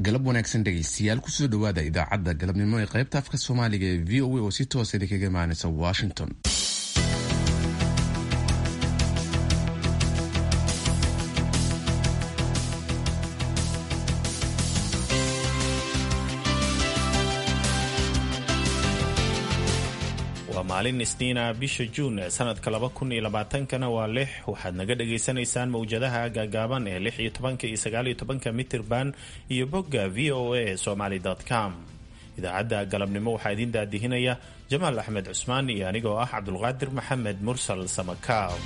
galab wanaagsan dhegaystayaal kusoo dhowaada idaacadda galabnimo ee qaybta afka soomaaliga ee v o a oo si toosa idinkaga imaanaysa washington waa maalin isniina bisha juun ee sanadka laba kun iyo labaatankana waa lix waxaad naga dhagaysanaysaan mawjadaha gaagaaban ee lix iyo tobanka iyo sagaal iyo tobanka mitirban iyo bogga v o a somaly com idaacadda galabnimo waxaa idiin daadihinaya jamaal axmed cusmaan iyo anigoo ah cabdulqaadir maxamed mursal samakaab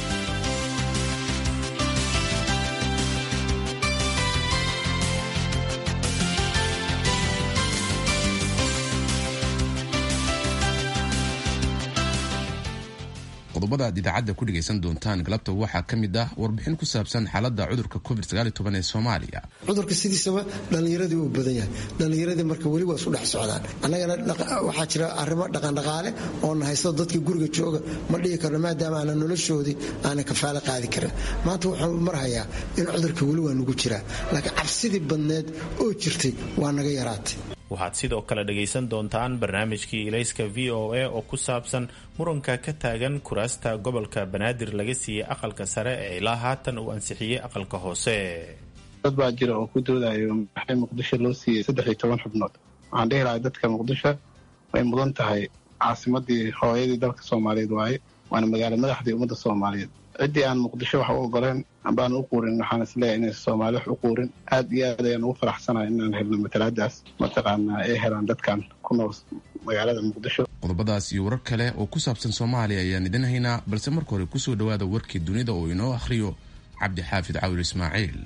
qodobada aad idaacadda ku dhegaysan doontaan galabta waxaa ka mid ah warbixin ku saabsan xaaladda cudurka covid ee soomaaliya cudurka sidiisaba dhallinyaradii uu badan yahay dhallinyaradii marka weli waa isku dhex socdaan annagana waxaa jira arrimo dhaqandhaqaale oo na haysto dadkii guriga jooga ma dhihi karno maadaama aanan noloshoodii aanan kafaalo qaadi karin maanta wuxuu marhayaa in cudurka weli waa nugu jiraa laakiin cabsidii badneed oo jirtay waa naga yaraatay waxaad sidoo kale dhagaysan doontaan barnaamijkii ilayska v o a oo ku saabsan muranka ka taagan kuraasta gobolka banaadir laga siiyey aqalka sare ee ilaa haatan uu ansixiyey aqalka hoose dad baa jira oo ku doodayo maxay muqdisho loo siiyey saddex iyo toban xubnood waxaan dhihi lahay dadka muqdisho way mudan tahay caasimadii hooyadii dalka soomaaliyeed waaye waana magaalo madaxdii ummadda soomaaliyeed ciddii aan muqdisho wax u ogoleen ambaan u quurin waxaan isleeyahay inaysa soomaali wax u quurin aad iyo aad ayaan ugu faraxsanahay inaan helno matalaadaas mataqaanaa ay helaan dadkan ku nool magaalada muqdisho qodobadaas iyo warar kale oo ku saabsan soomaaliya ayaan idin haynaa balse marka hore kusoo dhowaada warkii dunida oo inoo akhriyo cabdixaafid cawil ismaaciil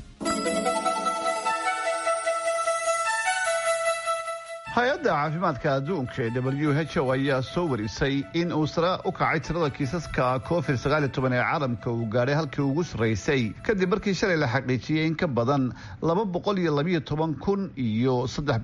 hay-adda caafimaadka adduunka ee w h o ayaa soo warisay in uu sare u kacay tirada kiisaska covid ee caalamka uu gaadhay halkii ugu sarraysay kadib markii shalay la xaqiijiyey in ka badan kun iyo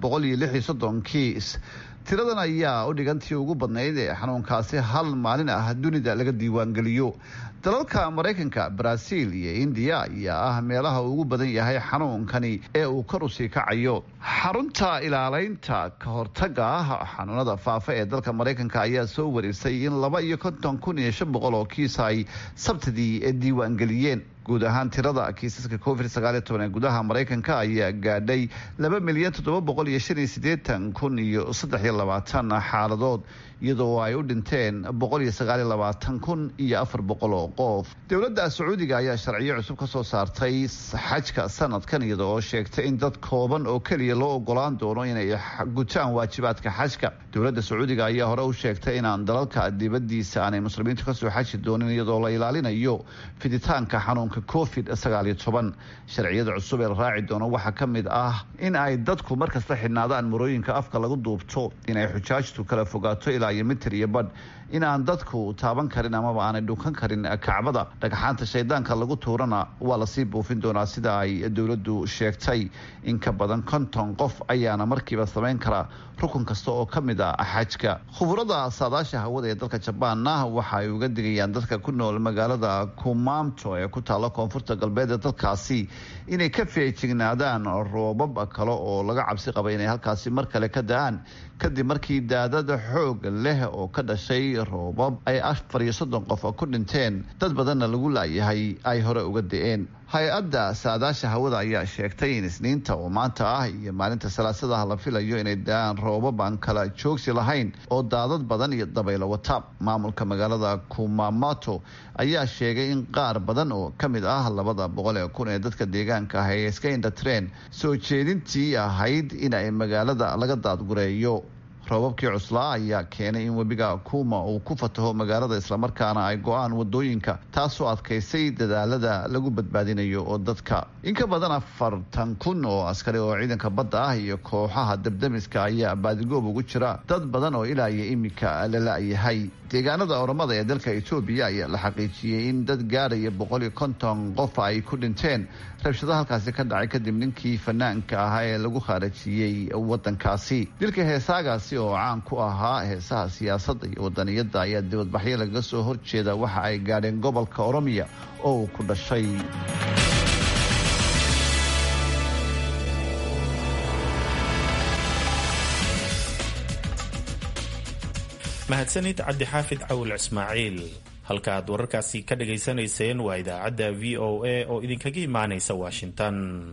kiis tiradan ayaa u dhigantii ugu badnayd ee xanuunkaasi hal maalin ah dunida laga diiwaangeliyo dalalka maraykanka baraaziil iyo indiya ayaa ah meelaha ugu badan yahay xanuunkani ee uu kor u sii kacayo xarunta ilaaleynta ka hortaga ah xanuunada faafa ee dalka maraykanka ayaa soo warisay in laba iyo konton kun iyo shan boqol oo kiis ay sabtidii diiwaangeliyeen guud ahaan tirada kiisaska covid ee gudaha maraykanka ayaa gaadhay laba milyan toddoba boqol iyo shan iyo sideetan kun iyo saddex iyo labaatan xaaladood iyadoo ay u dhinteen boqol iyo sagaal iyo labaatan kun iyo afar boqol oo qof dowladda sacuudiga ayaa sharciyo cusub ka soo saartay xajka sanadkan iyada oo sheegtay in dad kooban oo keliya loo ogolaan doono inay gutaan waajibaadka xajka dowladda sacuudiga ayaa hore u sheegtay inaan dalalka dibadiisa aanay muslimiintu kasoo xaji doonin iyadoo la ilaalinayo fiditaanka xanuunka covid sharciyada cusub ee la raaci doono waxaa ka mid ah in ay dadku markasta xidhnaadaan marooyinka afka lagu duubto inay xujaajtu kala fogaato ilaa iyo mitir iyo badh in aan dadku taaban karin amaba aanay dhukan karin kacbada dhagxaanta shaydaanka lagu tuurana waa lasii buufin doonaa sida ay dowladdu sheegtay in ka badan konton qof ayaana markiiba samayn kara rukun kasta oo ka mid ah xajka khuburada saadaasha hawada ee dalka jabaanna waxa ay uga digayaan dadka ku nool magaalada kumaamto ee ku taalla koonfurta galbeed ee dalkaasi inay ka feejignaadaan roobab kale oo laga cabsi qaba inay halkaasi mar kale ka da-aan kadib markii daadada xoog leh oo ka dhashay roobab ay afar iyo soddon qof ku dhinteen dad badanna lagu laayahay ay hore uga da-een hay-adda saadaasha hawada ayaa sheegtay in isniinta oo maanta ah iyo maalinta salaasadaha la filayo inay da-aan roobab aan kala joogsi lahayn oo daadad badan iyo dabaylo wata maamulka magaalada kumamato ayaa sheegay in qaar badan oo ka mid ah labada boqol ee kun ee dadka deegaanka ah ee iska indhatreen soo jeedintii ahayd in ay magaalada laga daadgureeyo roobabkii cuslaa ayaa keenay in webiga kuuma uu ku fataho magaalada islamarkaana ay go-aan wadooyinka taasoo adkaysay dadaalada lagu badbaadinayo oo dadka in ka badan afartan kun oo askari oo ciidanka badda ah iyo kooxaha dabdamiska ayaa baadigoob ugu jira dad badan oo ilaa iyo iminka la la-yahay deegaanada oramada ee dalka etoobiya ayaa la xaqiijiyey in dad gaaraya boqol iyo konton qof ay ku dhinteen rabshado halkaasi ka dhacay kadib ninkii fanaanka ahaa ee lagu khaarajiyey wadankaasi dilka heesaagaasi oo caan ku ahaa heesaha siyaasadda iyo wadaniyadda ayaa dibadbaxyo lagaga soo horjeeda waxa ay gaadheen gobolka oromiya oo uu ku dhashay mahadsanid cabdixaafid cawil ismaaciil halka aad wararkaasi ka dhagaysanayseen waa idaacadda v o a oo idinkaga imaanaysa washington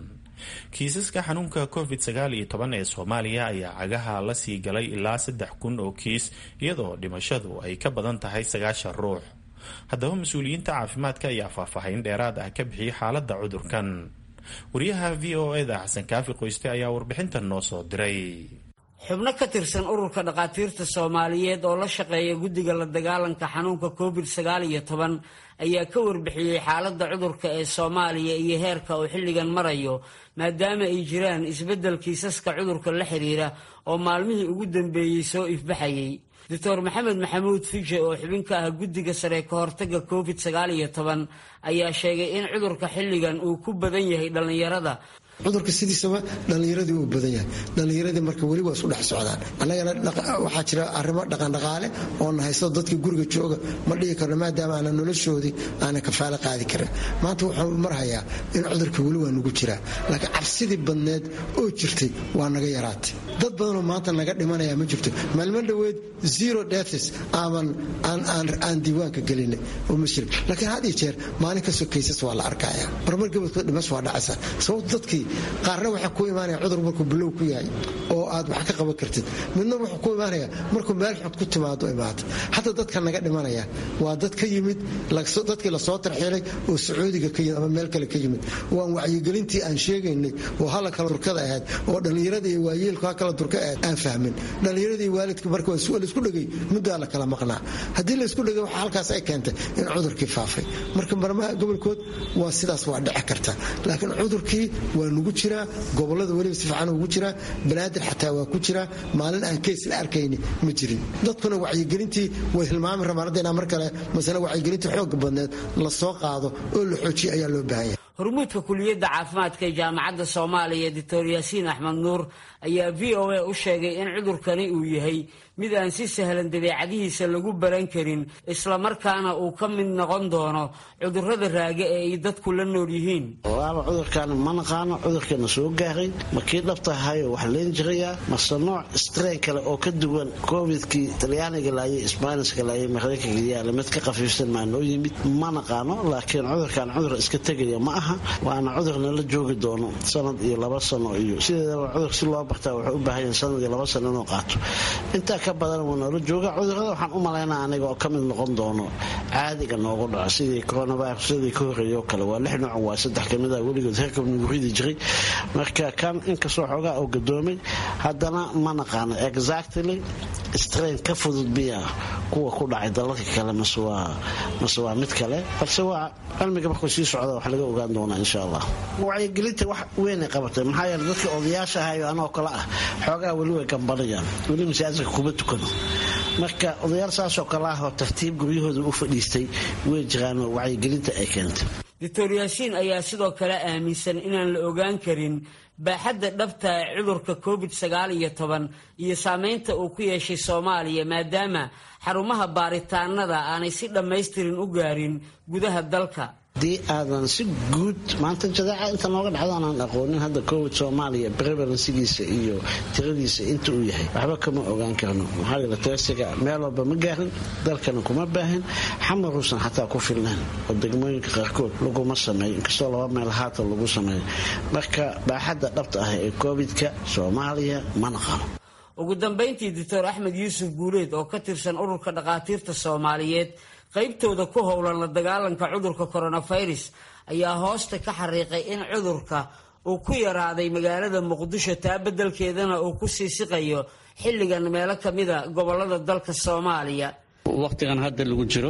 kiisaska xanuunka covid sagaal iyo toban ee soomaaliya ayaa cagaha la sii galay ilaa saddex kun oo kiis iyadoo dhimashadu ay ka badan tahay sagaashan ruux haddaba mas-uuliyiinta caafimaadka ayaa faahfaahin dheeraad ah ka bixiyay xaaladda cudurkan wariyaha v o eda xasan kaafi qoyste ayaa warbixintan noo soo diray xubno ka tirsan ururka dhakhaatiirta soomaaliyeed oo la shaqeeya guddiga la dagaalanka xanuunka covid sagaal iyo toban ayaa ka warbixiyey xaaladda cudurka ee soomaaliya iyo heerka uu xilligan marayo maadaama ay jiraan isbeddel kiisaska cudurka la xiriira oo maalmihii ugu dambeeyey soo ifbaxayay doctor maxamed maxamuud fije oo xubin ka ah guddiga sare ka hortagga covid sagaal iyo toban ayaa sheegay in cudurka xilligan uu ku badan yahay dhallinyarada cudurka sidiisaba dhallinyaradii uu badan yahay dhallinyaradii marka weli waa isku dhex socdaan annagana waxaa jira arrimo dhaqandhaqaale oo na haysto dadkii guriga jooga ma dhihi karno maadaama aanan noloshoodii aanan kafaalo qaadi karin maanta wuxuu marhayaa in cudurka weli waa nagu jiraa laakiin cabsidii badneed oo jirtay waa naga yaraatay dad badanoo maanta naga dhimanaya ma jirto maalmo dhoweed zero deaths aaban aan diiwaanka gelinay oo ma jirin laakiin had iyo jeer maalin kastoo kaysas waa la arkaya marmar gabadkood dhimas waa dhacaysa sababto dadkii qaarna waxaa ku imaanaya cudur markuu bilow ku yahay oo aad wax ka qaban kartid midna wuxuu ku imaanaya markuu meel xod ku timaado imaata xataa dadka naga dhimanaya waa dad ka yimid dadkii lasoo tarxiilay oo sacuudiga ka yimid ama meel kale ka yimid waan wacyigelintii aan sheegaynay oo hala kala durkada ahayd oo dhallinyarada iyo waayeelku ha kala durka ahayd aan fahmin dhallinyarada iyo waalidka marka laisku dhegay muddaa la kala maqnaa haddii laisku dhegay waxa halkaas ay keentay in cudurkii faafay marka marmaha gobolkood waa sidaas waa dhici karta laakiin cudurkii waa nugu jiraa gobolada weliba si fiican ugu jiraa banaadir xataa waa ku jiraa maalin aan keys la arkayni ma jirin dadkuna wacyigelintii way hilmaami rabaan hadda inaa mar kale masale wacyigelintii xooga badneed la soo qaado oo la xoojiya ayaa loo baahan yahay hormuudka kuliyadda caafimaadka ee jaamacadda soomaaliya doctor yaasiin axmed nuur ayaa v o a u sheegay in cudurkani uu yahay mid aan si sahlan dabeecadihiisa lagu baran karin islamarkaana uu ka mid noqon doono cudurrada raaga ee ay dadku la nool yihiin waaba cudurkan ma naqaano cudurkana soo gaaray ma kii dhabtahayo wax leen jirayaa mase nooc strain kale oo ka duwan covidkii talyaaniga laayay sbaaniska laayay maraykanka yaala mid ka khafiifsan maa noo yimid ma naqaano laakiin cudurkan cudur iska tegaya ma aha waana cudurna la joogi doono sanad iyo laba sano iyo sideedaba cudur si loo bartaa wuxuu u baahan yahay sanad iyo laba sano inuu qaato intaa ka badan wuu noola jooga cudurada waxaan u malaynaa aniga oo ka mid noqon doono caadiga noogu dhaco sidii coronavirusadii ka horreeya oo kale waa lix nooc waa saddex kamid ah weligood herkab nagu ridi jiray marka kan inkastoo xoogaa oo gadoomay haddana ma naqaano exactly strain ka fudud biya kuwa ku dhacay dalalka kale mase waa mid kale balse waa cilmiga markuu sii socda wax laga ogaan doonaa insha allah wacyigelinta wax weynay qabatay maxaa yeele dadka odayaasha ahayo anoo kale ah xoogaa weli way gambanayaan weli masaajidka kuma tukano marka odayaal saasoo kale ah oo tartiib guryahooda u fadhiistay way jiraanoo wacyigelinta ay keentay doctor yaasiin ayaa sidoo kale aaminsan inaan la ogaan karin baaxadda dhabta ee cudurka covid sagaal iyo toban iyo saameynta uu ku yeeshay soomaaliya maadaama xarumaha baaritaanada aanay si dhammaystirin u gaarin gudaha dalka haddii aadan si guud maanta jadaaca inta nooga dhacdo aanaan aqoonin hadda covid soomaaliya prevalensigiisa iyo tiradiisa inta uu yahay waxba kama ogaan karno maxaa yeele teesiga meel walba ma gaarin dalkana kuma baahin xamaruusan xataa ku filnayn oo degmooyinka qaarkood laguma sameeyo inkastoo laba meel haatan lagu sameeyo marka baaxadda dhabta ah ee covidka soomaaliya ma naqano ugu dambayntii doctor axmed yuusuf guuleed oo ka tirsan ururka dhakhaatiirta soomaaliyeed qaybtooda ku howlan la dagaalanka cudurka coronavirus ayaa hoosta ka xariiqay in cudurka uu ku yaraaday magaalada muqdisho taa beddelkeedana uu ku sii siqayo xilligan meelo kamida gobolada dalka soomaaliya waqtigan hadda lagu jiro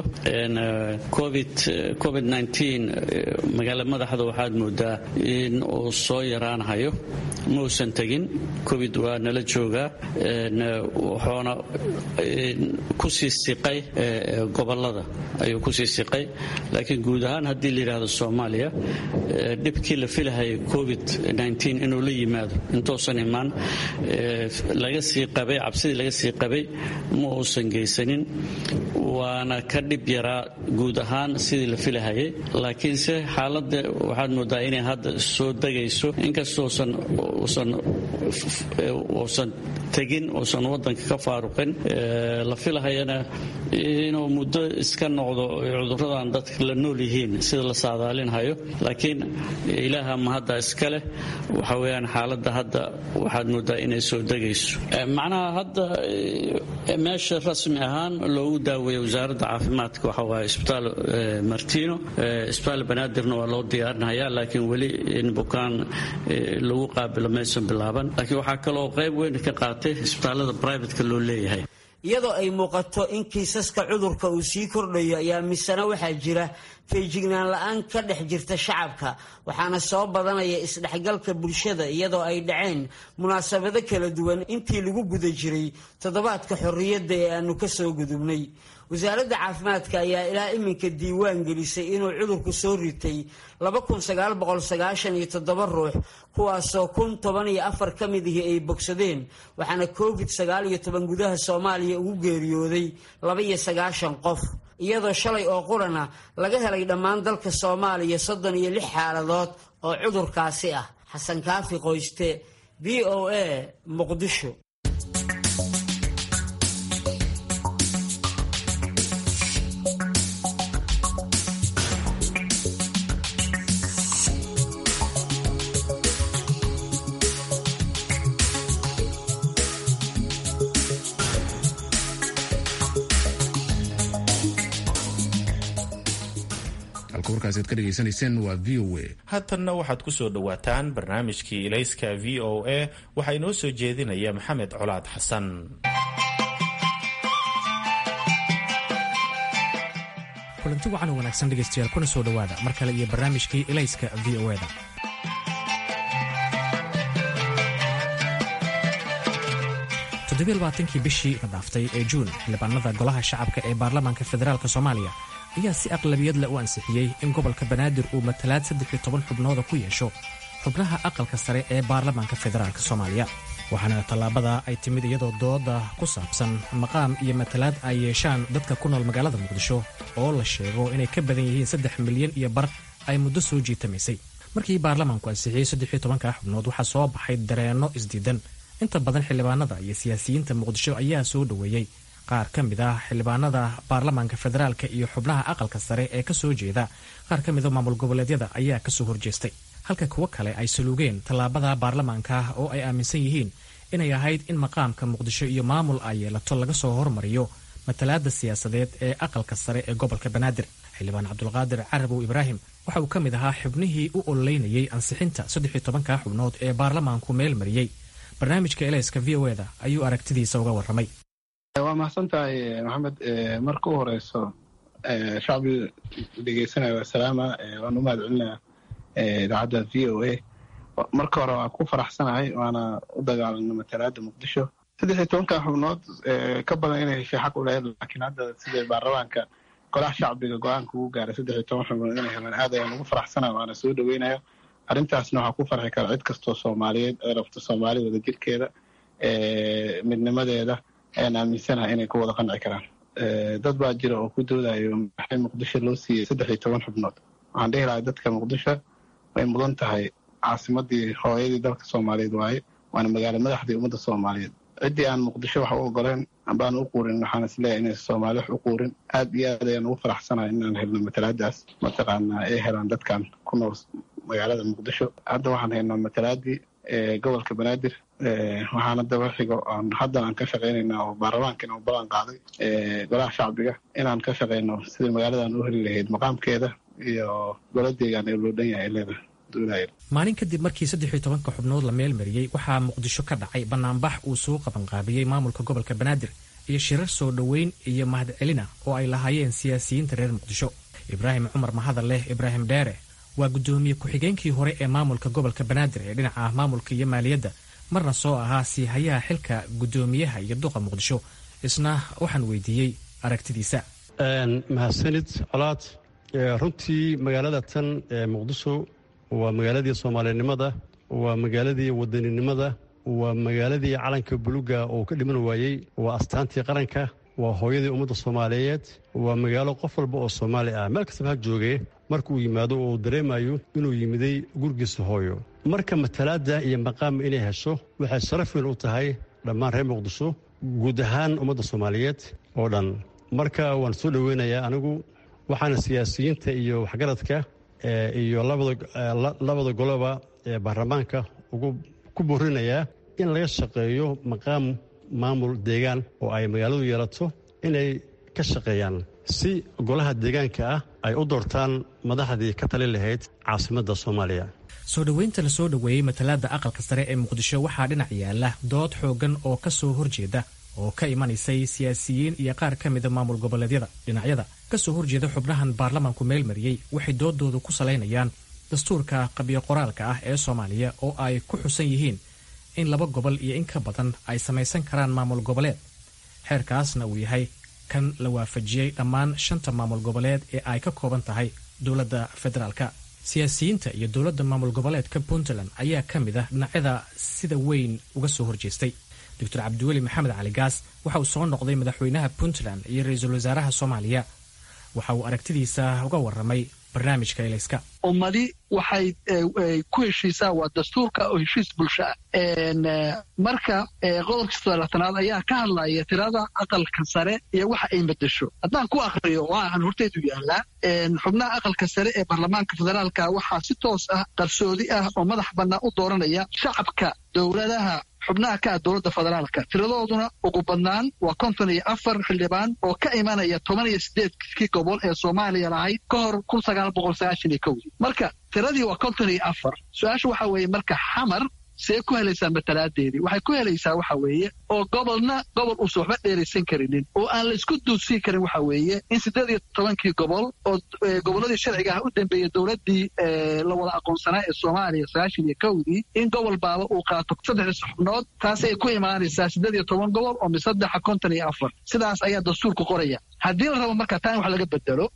covid magaala madaxda waxaad moodaa in uu soo yaraanahayo ma uusan tegin covid waa nala joogaa wuxuuna kusii siqay gobolada ayuu kusii siqay laakiin guud ahaan haddii la yidhaahdo soomaaliya dhibkii la filahayay covid inuu la yimaado intuusan imaan laga sii qabay cabsidii laga sii qabay ma uusan geysanin waana ka dhib yaraa guud ahaan sidii la filahayay laakiinse xaaladda waxaad moodaa inay hadda soo degayso inkastousan uusan tegin uusan wadanka ka faaruqin la filahayana inuu muddo iska noqdo cuduradan dadka la nool yihiin sida la saadaalinhayo laakiin ilaaha ma hadda iska leh waxa weyaan xaaladda hadda waxaad moodaa inay soo degayso macnaha hadda meesha rasmi ahaan loogu daaweeya wasaaradda caafimaadka waxa waaye isbitaal martino isbitaal banaadirna waa loo diyaarinaya laakiin weli in bukaan lagu qaabilo maysan bilaaban laakiin waxaa kaloo qayb weyn ka qaatay isbitaalada brivatka loo leeyahay iyadoo ay muuqato in kiisaska cudurka uu sii kordhayo ayaa misena waxaa jira feejignaan la-aan ka dhex jirta shacabka waxaana soo badanaya isdhexgalka bulshada iyadoo ay dhaceen munaasabado kala duwan intii lagu guda jiray toddobaadka xorriyadda ee aanu ka soo gudubnay wasaaradda caafimaadka ayaa ilaa iminka diiwaan gelisay inuu cudurku soo ritay ruux kuwaasoo kun toban iyo afar ka mid ihi ay bogsadeen waxaana covid gudaha soomaaliya ugu geeriyooday labaiyo sagaashan qof iyadoo shalay oo qurana laga helay dhammaan dalka soomaaliya soddon iyo lix xaaladood oo cudurkaasi ah xasan kaafi qoyste v o a muqdisho haatanna waxaad ku soo dhowaataan barnaamijkii ilayska v o a waxaa inoo soo jeedinaya maxamed colaad xasan kulanti wacan oo wanaagsan dhegaystayaal kuna soo dhowaada mar kale iyo barnaamijkii ilayska v o da toddobaaatankii bishii la dhaaftay ee juun xildhibaanada golaha shacabka ee baarlamaanka federaalk soomaaliya ayaa si aqlabiyad leh u ansixiyey in gobolka banaadir uu matalaad saddex iyo toban xubnooda ku yeesho xubnaha aqalka sare ee baarlamaanka federaalk soomaaliya waxaana tallaabada ay timid iyadoo dooda ku saabsan maqaam iyo matalaad ay yeeshaan dadka ku nool magaalada muqdisho oo la sheego inay ka badan yihiin saddex milyan iyo bar ay muddo soo jiitamaysay markii baarlamaanku ansixiyey saddex iyo tobanka xubnood waxaa soo baxay dareenno isdiidan inta badan xildhibaanada iyo siyaasiyiinta muqdisho ayaa soo dhoweeyey qaar ka mid ah xildhibaanada baarlamaanka federaalka iyo xubnaha aqalka sare ee ka soo jeeda qaar ka mida maamul goboleedyada ayaa kasoo horjeestay halka kuwo kale ay saluugeen tallaabada baarlamaanka oo ay aaminsan yihiin inay ahayd in maqaamka muqdisho iyo maamul ay yeelato laga soo hormariyo matalaada siyaasadeed ee aqalka sare ee gobolka banaadir xildhibaan cabdulqaadir carabow ibraahim waxa uu ka mid ahaa xubnihii u ololeynayay ansixinta saddex iyo tobanka xubnood ee baarlamaanku meel mariyey barnaamijka elayska v o eda ayuu aragtidiisa uga warramay waa mahadsan tahay maxamed marka u horeyso shacbi dhegeysanaya waa salaama waan u mahad celinaya idaacadda v o a marka hore waan ku faraxsanahay waana u dagaalana matalaada muqdisho saddex iyo tobanka xubnood ka badan inay heshay xaq u lahayd laakiin hadda sida baarlamaanka golaha shacbiga go-aanka ugu gaaray saddex iyo toban xubnood inay helaan aad ayaan ugu faraxsanaya waana soo dhoweynayo arrintaasna waxaa ku farxi kara cid kastoo soomaaliyeed ee rabto soomaali wada jirkeeda midnimadeeda ayaan aaminsanaha inay ku wada qanci karaan dad baa jira oo ku doodayo maxay muqdisho loo siiyey saddex iyo toban xubnood waxaan dhihi lahay dadka muqdisho way mudan tahay caasimadii hooyadii dalka soomaaliyeed waaye waana magaalo madaxdii ummadda soomaaliyeed ciddii aan muqdisho wax u ogoleen ambaan u quurin waxaan isleeyahay inay soomaali wax u quurin aad iyo aad ayaan ugu faraxsanahay inaan helno matalaadaas mataqaanaa ay helaan dadkan ku nool magaalada muqdisho hadda waxaan haynaa matalaadii gobolka banaadir waxaana daba xigo aan haddan aan ka shaqaynayna oo baarlamaankan u ballan qaaday golaha shacbiga inaan ka shaqayno sidai magaaladan u heli lahayd maqaamkeeda iyo goladeegaan ee loo dhan yahay leeda maalin kadib markii saddex iyo tobanka xubnood la meel mariyey waxaa muqdisho ka dhacay banaanbax uu soo qabanqaabiyey maamulka gobolka banaadir iyo shirar soo dhoweyn iyo mahadcelina oo ay lahaayeen siyaasiyiinta reer muqdisho ibraahim cumar mahadalleh ibraahim dheere waa guddoomiye ku-xigeenkii hore ee maamulka gobolka banaadir ee dhinaca maamulka iyo maaliyadda marna soo ahaa siihayaha xilka guddoomiyaha iyo duqa muqdisho isna waxaan weydiiyey aragtidiisa mahadsanid colaad runtii magaalada tan ee muqdisho waa magaaladii soomaalinimada waa magaaladii wadaninimada waa magaaladii calanka buluga oo ka dhiman waayey waa astaantii qaranka waa hooyadii ummadda soomaaliyeed waa magaalo qof walba oo soomaali ah meel kastaba ha joogee markuu yimaado oo uu dareemayo inuu yimiday gurigiisa hooyo marka matalaadda iyo maqaam inay hesho waxay sharaf weyn u tahay dhammaan reer muqdisho guud ahaan ummadda soomaaliyeed oo dhan marka waan soo dhoweynayaa anigu waxaana siyaasiyiinta iyo waxgaradka iyo labada goloba ee baarlamaanka ugu ku borinayaa in laga shaqeeyo maqaam maamul deegaan oo ay magaaladu yeelato inay ka shaqeeyaan si golaha deegaanka ah ay u doortaan madaxdii ka tali lahayd caasimadda soomaaliya soo dhoweynta la soo dhoweeyey matalaadda aqalka sare ee muqdisho waxaa dhinac yaala dood xooggan oo ka soo horjeeda oo ka imanaysay siyaasiyiin iyo qaar ka mida maamul goboleedyada dhinacyada ka soo horjeeda xubnahan baarlamaanku meel mariyey waxay doodooda ku salaynayaan dastuurka qabyo qoraalka ah ee soomaaliya oo ay ku xusan yihiin in laba gobol iyo in ka badan ay samaysan karaan maamul goboleed xeerkaasna uu yahay kan la waafajiyey dhammaan shanta maamul goboleed ee ay ka kooban tahay dowladda federaalka siyaasiyiinta iyo dowladda maamul goboleedka puntland ayaa ka mid ah dhinacyada sida weyn uga soo horjeestay doctor cabdiweli maxamed cali gaas waxa uu soo noqday madaxweynaha puntland iyo ra-iisul wasaaraha soomaaliya waxa uu aragtidiisa uga warramay barnaamijka elayska ummadi waxay ku heshiisaa waa dastuurka oo heshiis bulsho ah marka qodobka sodolaatanaad ayaa ka hadlaya tirada aqalka sare iyo waxa ay bedesho haddaan ku akriyo waxaan horteedu yaallaa xubnaha aqalka sare ee baarlamaanka federaalka waxaa si toos ah qarsoodi ah oo madax bannaan u dooranaya shacabka dowladaha xubnaha ka ah dowladda federaalka tiradooduna ugu badnaan waa konton iyo afar xildhibaan oo ka imanaya toban iyo sideedkii gobol ee soomaaliya lahayd ka hor kun sagaal boqol sagaashan iyo kowdii marka tiradii waa konton iyo afar su-aasha waxaa weeye marka xamar see ku helaysaa matalaadeedii waxay ku helaysaa waxa weeye oo gobolna gobol uusan waxba dheeraysan karinin oo aan la isku duudsiin karin waxa weeye in siddeed iyo tobankii gobol oo gobolladii sharciga ah u dambeeyey dowladdii la wada aqoonsanaa ee soomaaliya sagaashan iyo kowdii in gobol baaba uu qaato saddexdii xubnood taasi ay ku imaanaysaa siddeed iyo toban gobol oo misaddexa konton iyo afar sidaas ayaa dastuurku qoraya haddii la rabo marka taan wax laga bedelo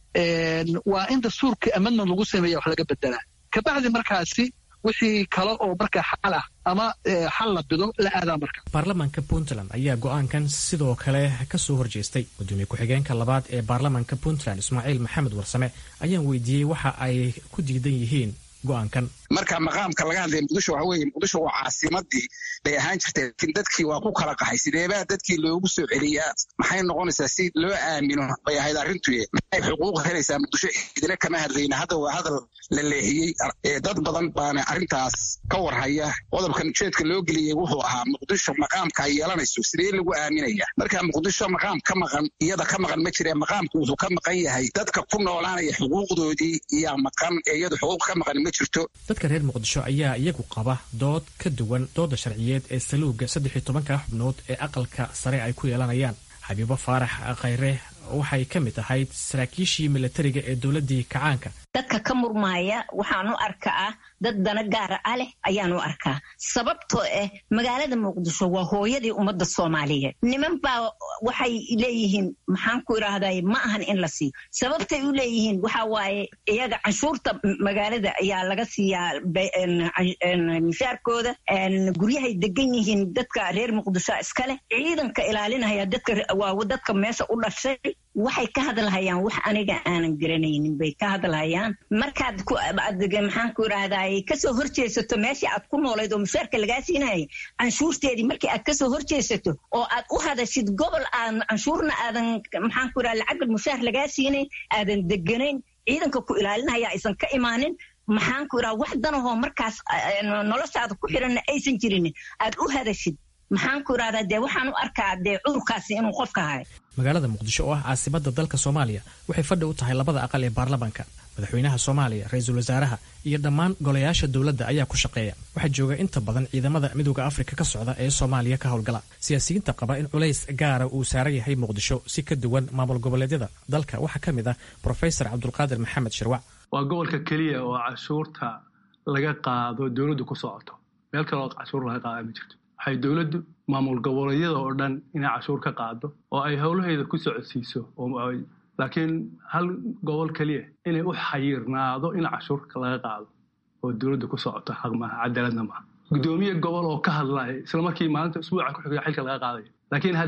waa in dastuurka amendment lagu sameeya wax laga bedelaa kabacdi markaasi wixii kale oo marka xal ah ama xal la bido la aadaa marka baarlamaanka puntland ayaa go-aankan sidoo kale ka soo horjeestay gudoomiye ku-xigeenka labaad ee baarlamaanka puntland ismaaciil maxamed warsame ayaan weydiiyey waxa ay ku diidan yihiin go-aankan marka maqaamka laga hadlaya muqdisho waxa weeye muqdisho waa caasimadii bay ahaan jirtay laakiin dadkii waa ku kala qaxay sideebaa dadkii loogu soo celiyaa maxay noqonaysaa si loo aamino bay ahayd arrintuye maxay xuquuq helaysaa muqdisho idina kama hadlayna hadda waa hadal la leexiyey dad badan baana arrintaas ka warhaya qodobkan ujeedka loo geliyey wuxuu ahaa muqdisho maqaamka ay yeelanayso sidee lagu aaminaya marka muqdisho maqaam ka maqan iyada ka maqan ma jire maqaamku wuxuu ka maqan yahay dadka ku noolaanaya xuquuqdoodii iyaa maqan ee iyadu xuquuq ka maqan ma jirto dadka reer muqdisho ayaa iyagu qaba dood ka duwan dooda sharciyeed ee saluuga saddex iyo tobanka xubnood ee aqalka sare ay ku yeelanayaan xabiibo faarax khayre waxay ka mid ahayd saraakiishii milatariga ee dowladdii kacaanka dadka ka murmaaya waxaan u arkaa dad dana gaara ah leh ayaan u arkaa sababtoo ah magaalada muqdisho waa hooyadii ummadda soomaaliyeed niman baa waxay leeyihiin maxaan ku idhaahday ma ahan in la siiyo sababtay u leeyihiin waxa waaye iyaga canshuurta magaalada ayaa laga siiyaa mishaarkooda guryahay degan yihiin dadka reer muqdisho iskaleh ciidanka ilaalinaya dadka waa dadka meesha u dhashay waxay ka hadlahayaan wax aniga aanan garanaynin bay ka hadlahayaan markaad maxaan ku idhaahday kasoo horjeesato meeshii aad ku noolayd oo mushaarka lagaa siinayay canshuurteedii markii aad kasoo horjeesato oo aad u hadashid gobol aan canshuurna aadan maxaan ku idhahda lacag mushaar lagaa siinayn aadan deganayn ciidanka ku ilaalinaya aysan ka imaanin maxaan ku idhaha wax danahoo markaas noloshaada ku xiranna aysan jirin aad u hadashid maxaan ku idhahdaa dee waxaan u arkaa dee cudurkaasi inuu qofka hayo magaalada muqdisho oo ah caasimada dalka soomaaliya waxay fadhi u tahay labada aqal ee baarlamaanka madaxweynaha soomaaliya ra-iisul wasaaraha iyo dhammaan golayaasha dowladda ayaa ku shaqeeya waxaa jooga inta badan ciidamada midooda afrika ka socda ee soomaaliya ka howlgala siyaasiyiinta qaba in culays gaara uu saaran yahay muqdisho si ka duwan maamul goboleedyada dalka waxaa ka mid ah brofesor cabdulqaadir maxamed shirwac waa gobolka keliya oo cashuurta laga qaado dowladdu ku socoto meel kale oo cashuur laga qaada ma jirto waxay dowladdu maamul goboleedyada oo dhan inay cashuur ka qaado oo ay howlaheeda ku socodsiiso laakiin hal gobol keliya inay u xayirnaado in cashuurka laga qaado oo dowladda ku socoto xaq maaha cadaaladna maaha gudoomiye gobol oo ka hadlaya isla markii maalinta usbuuca ku xigaya xilka laga qaadayo laakiin haddii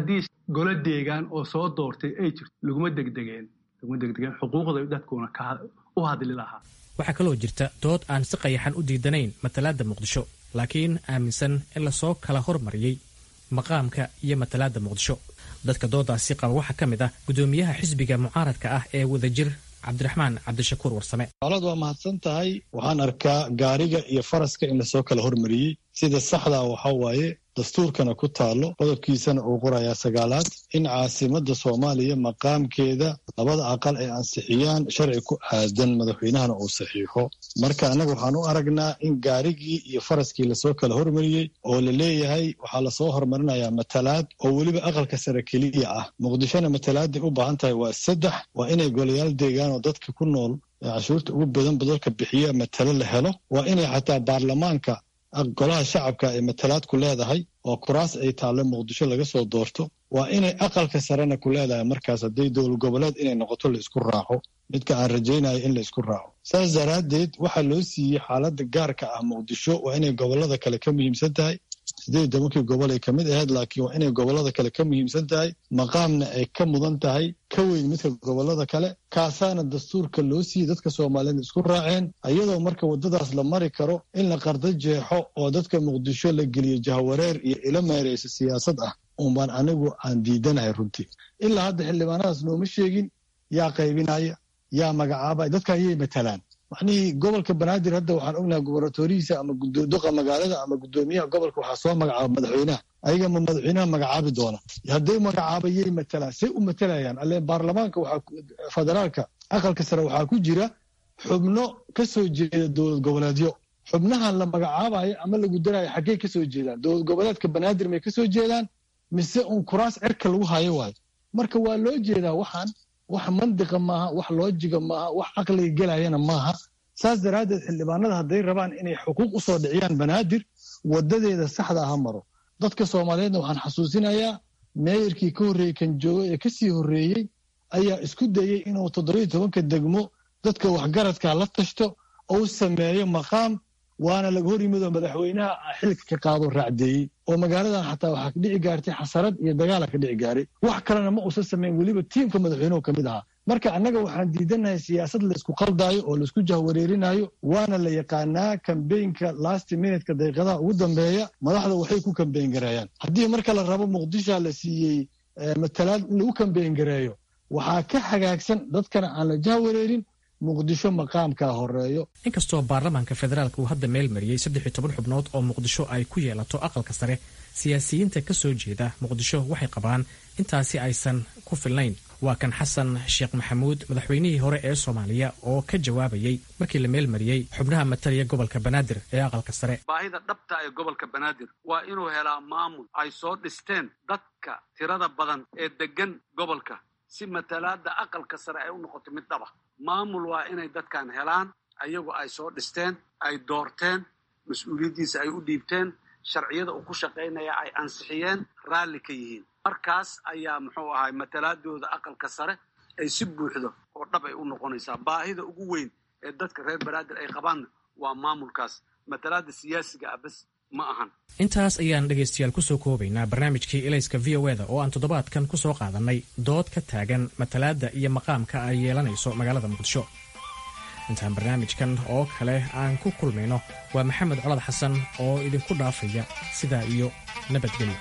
golo deegaan oo soo doortay ay jirto laguma degdegeen laguma degdegeen xuquuqda dadkuna u hadli lahaa waxaa kaloo jirta dood aan si qayaxan u diidanayn matalaadda muqdisho laakiin aaminsan in lasoo kala hormariyey maqaamka iyo matalaadda muqdisho dadka doodaasi qaba waxaa ka mid ah guddoomiyaha xisbiga mucaaradka ah ee wadajir cabdiraxmaan cabdishakuur warsame alad waa mahadsan tahay waxaan arkaa gaariga iyo faraska in lasoo kala hormariyey sida saxdaa waxaa waaye dastuurkana ku taalo qodobkiisana uu qorayaa sagaalaad in caasimada soomaaliya maqaamkeeda labada aqal ay ansixiyaan sharci ku aadan madaxweynahana uu saxiixo marka annaga waxaan u aragnaa in gaarigii iyo faraskii lasoo kala hormariyey oo la leeyahay waxaa lasoo hormarinayaa matalaad oo weliba aqalka sare keliya ah muqdishona matalaaday u baahan tahay waa saddex waa inay golayaal deegaan oo dadka ku nool ee cashuurta ugu badan badalka bixiya matalo la helo waa inay xataa baarlamaanka golaha shacabka ay matalaad ku leedahay oo kuraas ay taallo muqdisho laga soo doorto waa inay aqalka sarena ku leedahay markaas hadday dowlad goboleed inay noqoto la isku raaco midka aan rajaynayo in la isku raaco saas daraaddeed waxaa loo siiyey xaaladda gaarka ah muqdisho waa inay gobollada kale ka muhiimsan tahay siddeed iyo tobankii gobol ay ka mid ahayd laakiin waa inay gobollada kale ka muhiimsan tahay maqaamna ay ka mudan tahay ka weyn midka gobollada kale kaasaana dastuurka loo siiyey dadka soomaaliyeed isku raaceen iyadoo marka waddadaas la mari karo in la qardo jeexo oo dadka muqdisho la geliyo jahwareer iyo ilo meeraysa siyaasad ah unbaan anigu aan diidanahay runtii ilaa hadda xildhibaanadaas nooma sheegin yaa qaybinaya yaa magacaabaya dadka ayay matalaan macnihii gobolka banaadir hadda waxaan ognahay gubernatorihiisa ama duqa magaalada ama guddoomiyaha gobolka waxaa soo magacaaba madaxweynaha ayaga ma madaxweynaha magacaabi doona hadday magacaabayay matalaan say u matalayaan alle baarlamaanka waxaa federaalka aqalka sare waxaa ku jira xubno ka soo jeeda dowlad goboleedyo xubnahan la magacaabayo ama lagu daraayo xaggey ka soo jeedaan dowlad goboleedka banaadir may ka soo jeedaan mise uun kuraas cirka lagu hayo waayo marka waa loo jeedaa waxaan wax mandiqa maaha wax loojiga maaha wax caqliga gelayana maaha saas daraaddeed xildhibaanada hadday rabaan inay xuquuq u soo dhiciyaan banaadir wadadeeda saxda ha maro dadka soomaaliyeedna waxaan xasuusinayaa meeyarkii ka horreeyey kan joogo ee kasii horreeyey ayaa isku dayey inuu toddobiyo tobanka degmo dadka waxgaradka la tashto oo u sameeyo maqaam waana laga hor yimid oo madaxweynaha xilka ka qaado raacdeeyey oo magaaladan xataa waxaa ka dhici gaartay xasarad iyo dagaala ka dhici gaaray wax kalena ma uusan samayn weliba tiimka madaxweynuhu ka mid ahaa marka annaga waxaan diidanahay siyaasad laysku qaldaayo oo laisku jahwareerinayo waana la yaqaanaa kambeynka last minutka daqiiqadaha ugu dambeeya madaxda waxay ku kambeyn gareeyaan haddii marka la rabo muqdisha la siiyey matalaad in lagu kambeyn gareeyo waxaa ka hagaagsan dadkana aan la jahwareerin muqdisho maqaamkaa horeeyo inkastoo baarlamaanka federaalk uu hadda meel mariyey saddex iyo toban xubnood oo muqdisho ay ku yeelato aqalka sare siyaasiyiinta ka soo jeeda muqdisho waxay qabaan intaasi aysan ku filnayn waa kan xasan sheekh maxamuud madaxweynihii hore ee soomaaliya oo ka jawaabayey markii la meel mariyey xubnaha mataliya gobolka banaadir ee aqalka sare baahida dhabta ee gobolka banaadir waa inuu helaa maamul ay soo dhisteen dadka tirada badan ee deggan gobolka si matalaada aqalka sare ay u noqoto mid dhaba maamul waa inay dadkan helaan ayagu ay soo dhisteen ay doorteen mas-uuliyaddiisa ay u dhiibteen sharciyada uu ku shaqaynaya ay ansixiyeen raalli ka yihiin markaas ayaa muxuu ahay matalaadooda aqalka sare ay si buuxdo oo dhab ay u noqonaysaa baahida ugu weyn ee dadka reer banaadir ay qabaanna waa maamulkaas matalaada siyaasiga ah bas ma ahan intaas ayaan dhegaystayaal kusoo koobaynaa barnaamijkii elayska v o eda oo aan toddobaadkan ku soo qaadannay dood ka taagan matalaadda iyo maqaamka ay yeelanayso magaalada muqdisho intaan barnaamijkan oo kale aan ku kulmayno waa maxamed colad xasan oo idinku dhaafaya sidaa iyo nabadgelyo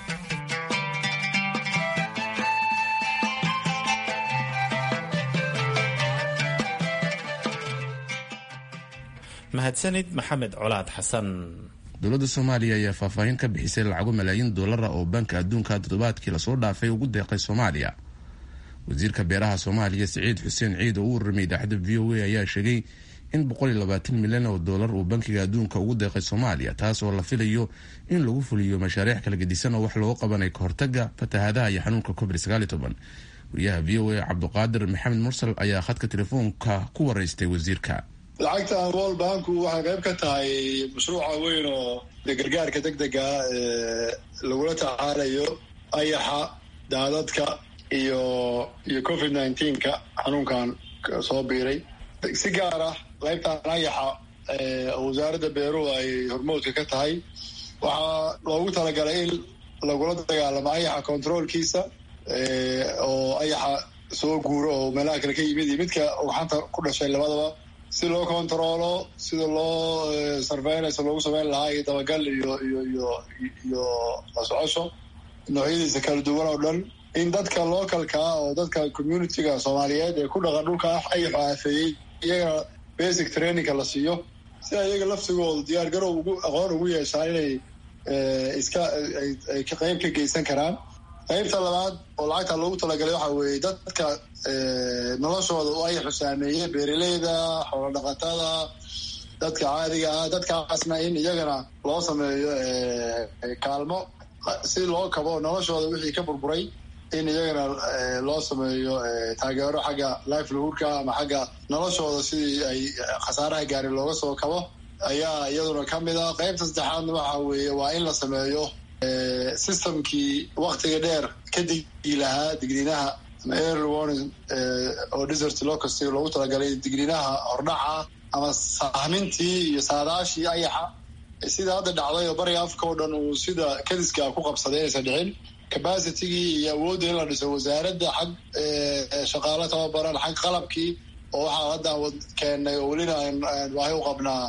mahadsanid maxamed colaad xasan dowladda soomaaliya ayaa faahfaahin ka bixisay lacago malaayiin dollara oo banka adduunka toddobaadkii lasoo dhaafay ugu deeqay soomaaliya wasiirka beeraha soomaaliya siciid xuseen ciid oo u warramay idaacadda v o a ayaa sheegay in milyan oo dollar uu bankiga adduunka ugu deeqay soomaaliya taas oo la filayo in lagu fuliyo mashaariic kala gedisan oo wax looga qabanay kahortaga fatahaadaha iyo xanuunka covid wariyaha v o a cabduqaadir maxamed mursal ayaa khadka telefoonka ku waraystay wasiirka lacagtan world banku waxay qayb ka tahay mashruuca weyn oo de gargaarka deg dega ee lagula tacaalayo ayaxa daadadka iyo iyo covid nineteenka xanuunkan soo biiray si gaar ah qaybtan ayaxa oo wasaaradda beeruhu ay hormoodka ka tahay waxaa loogu talagalay in lagula dagaalamo ayaxa controolkiisa oo ayaxa soo guuro oo meelaha kale ka yimid iyo midka ugxanta ku dhashay labadaba si loo kontaroolo sida loo surveillance loogu sameyn lahaa iyo dabagal iyo iyo iyo iyo la socosho noocyadiisa kala duwan oo dhan in dadka localkaa oo dadka communityga soomaaliyeed ee ku dhaqan dhulka ayaxu aafeeyey iyagana basic trainingka la siiyo si iyaga laftigooda diyaar garow ugu aqoon ugu yeeshaan inay iska ay qayb ka geysan karaan qaybta labaad oo lacagta loogu talagalay waxa weeye dadka noloshooda u ayaxu saameeyey beeraleyda xoolo dhaqatada dadka caadiga ah dadkaasna in iyagana loo sameeyo kaalmo si loo kabo noloshooda wixii ka burburay in iyagana loo sameeyo taageero xagga lifelhoodka ama xagga noloshooda sidii ay khasaaraha gaari looga soo kabo ayaa iyaduna ka mid a qaybta saddexaadna waxa weeye waa in la sameeyo systemkii waktiga dheer ka digi lahaa digniinaha ama early warning oo desert locustiga loogu talagalay digniinaha hordhaca ama sahmintii iyo saadaashii ayaxa sida hadda dhacday oo bariga afka oo dhan uu sida kadiska ku qabsaday inaysan dhicin capacitigii iyo awoodda in la dhiso wasaaradda xag shaqaalo tababaran xag qalabkii oo waxaa hadda keennay oo welina aan baahi u qabnaa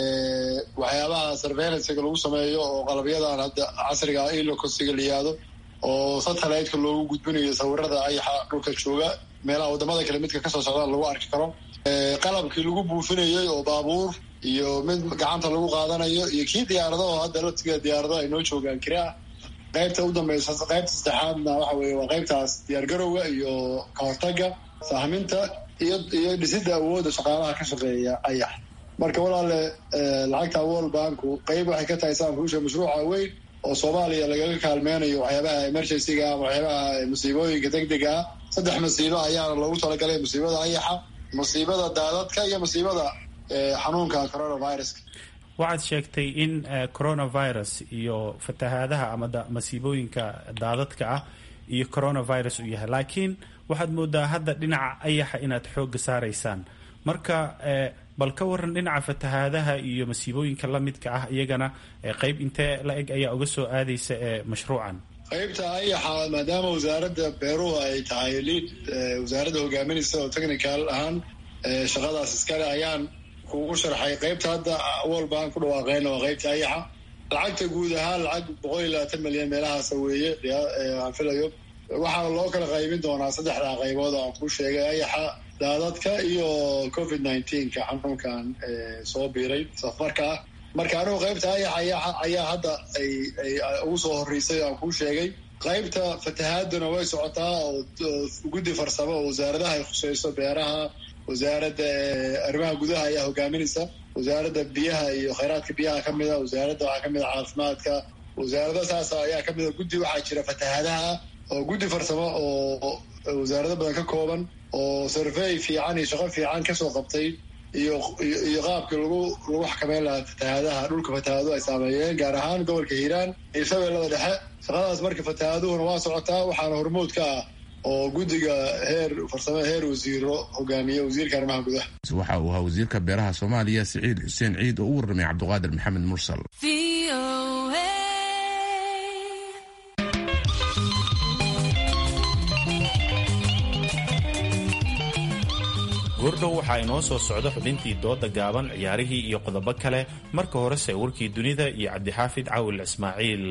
waxyaabaha surveillancega lagu sameeyo oo qalabyadan hadda casriga ilocosiga la yihahdo oo satelliteka loogu gudbinayo sawirada ayaxa dhulka jooga meelaha wadamada kale midka kasoo socdaan lagu arki karo qalabkii lagu buufinayay oo baabuur iyo mid gacanta lagu qaadanayo iyo kii diyaarado oo hadda laftiga diyaarado ay noo joogaan kiraa qaybta u dambeysa qaybta saddexaadna waxa weeye waa qaybtaas diyaargarowga iyo kahortaga sahminta iyo iyo dhisidda awoodda shaqaalaha ka shaqeeya ayax marka walaale lacagta world banku qayb waxay ka tahay saankuusha mashruuca weyn oo soomaaliya lagaga kaalmeynayo waxyaabaha emergencyga ama waxyaabaha musiibooyinka degdega ah saddex masiibo ayaana loogu talagalay musiibada ayaxa musiibada daadadka iyo musiibada xanuunka coronaviruska waxaad sheegtay in coronavirus iyo fatahaadaha ama masiibooyinka daadadka ah iyo coronavirus uu yahay laakiin waxaad moodaa hadda dhinaca ayaxa inaad xooga saaraysaan marka bal ka waran dhinaca fatahaadaha iyo masiibooyinka lamidka ah iyagana qeyb intee la eg ayaa uga soo aadaysa ee mashruucan qaybta ayaxa maadaama wasaaradda beeruhu ay tahay liid wasaaradda hogaaminaysa oo technical ahaan shaqadaas iskale ayaan kugu sharxay qaybta hadda world bank ku dhawaaqeyna waa qaybta ayaxa lacagta guud ahaan lacag boqol iyo labaatan milyan meelahaasa weeye aan filayo waxaa loo kala qaybin doonaa saddexdaa qaybood oo aan kuu sheegay ayaxa daadadka iyo covid nineteenka xanuunkan soo biiray safarka ah marka anigu qaybta ayaxa ayaa hadda ay ay ugu soo horreysay aan kuu sheegay qaybta fatahaaduna way socotaa oo guddi farsamo oo wasaaradaha ay khuseyso beeraha wasaaradda arrimaha gudaha ayaa hogaaminaysa wasaaradda biyaha iyo khayraadka biyaha ka mida wasaaradda waxaa kamid a caafimaadka wasaarada saas ayaa kamid a guddi waxaa jira fatahaadaha oo guddi farsamo oo wasaarado badan ka kooban oo survey fiican iyo shaqo fiican kasoo qabtay iyo iyo qaabkii lagu lagu xakameyn lahaa fatahaadaha dhulka fatahaaduhu ay saameeyeen gaar ahaan gobolka hiiraan iyo shabeellada dhexe shaqadaas marka fatahaaduhuna waa socotaa waxaana hormood ka ah oo guddiga heer farsamo heer wasiiro hogaamiye wasiirka arrimaha gudaha waxa uu ahaa wasiirka beeraha soomaaliya siciid xuseen ciid oo u warramay cabdiqaadir maxamed mursal goordhow waxaa inoo soo socda xubintii dooda gaaban ciyaarihii iyo qodobo kale marka horese warkii dunida iyo cabdixaafid cawil ismaaciil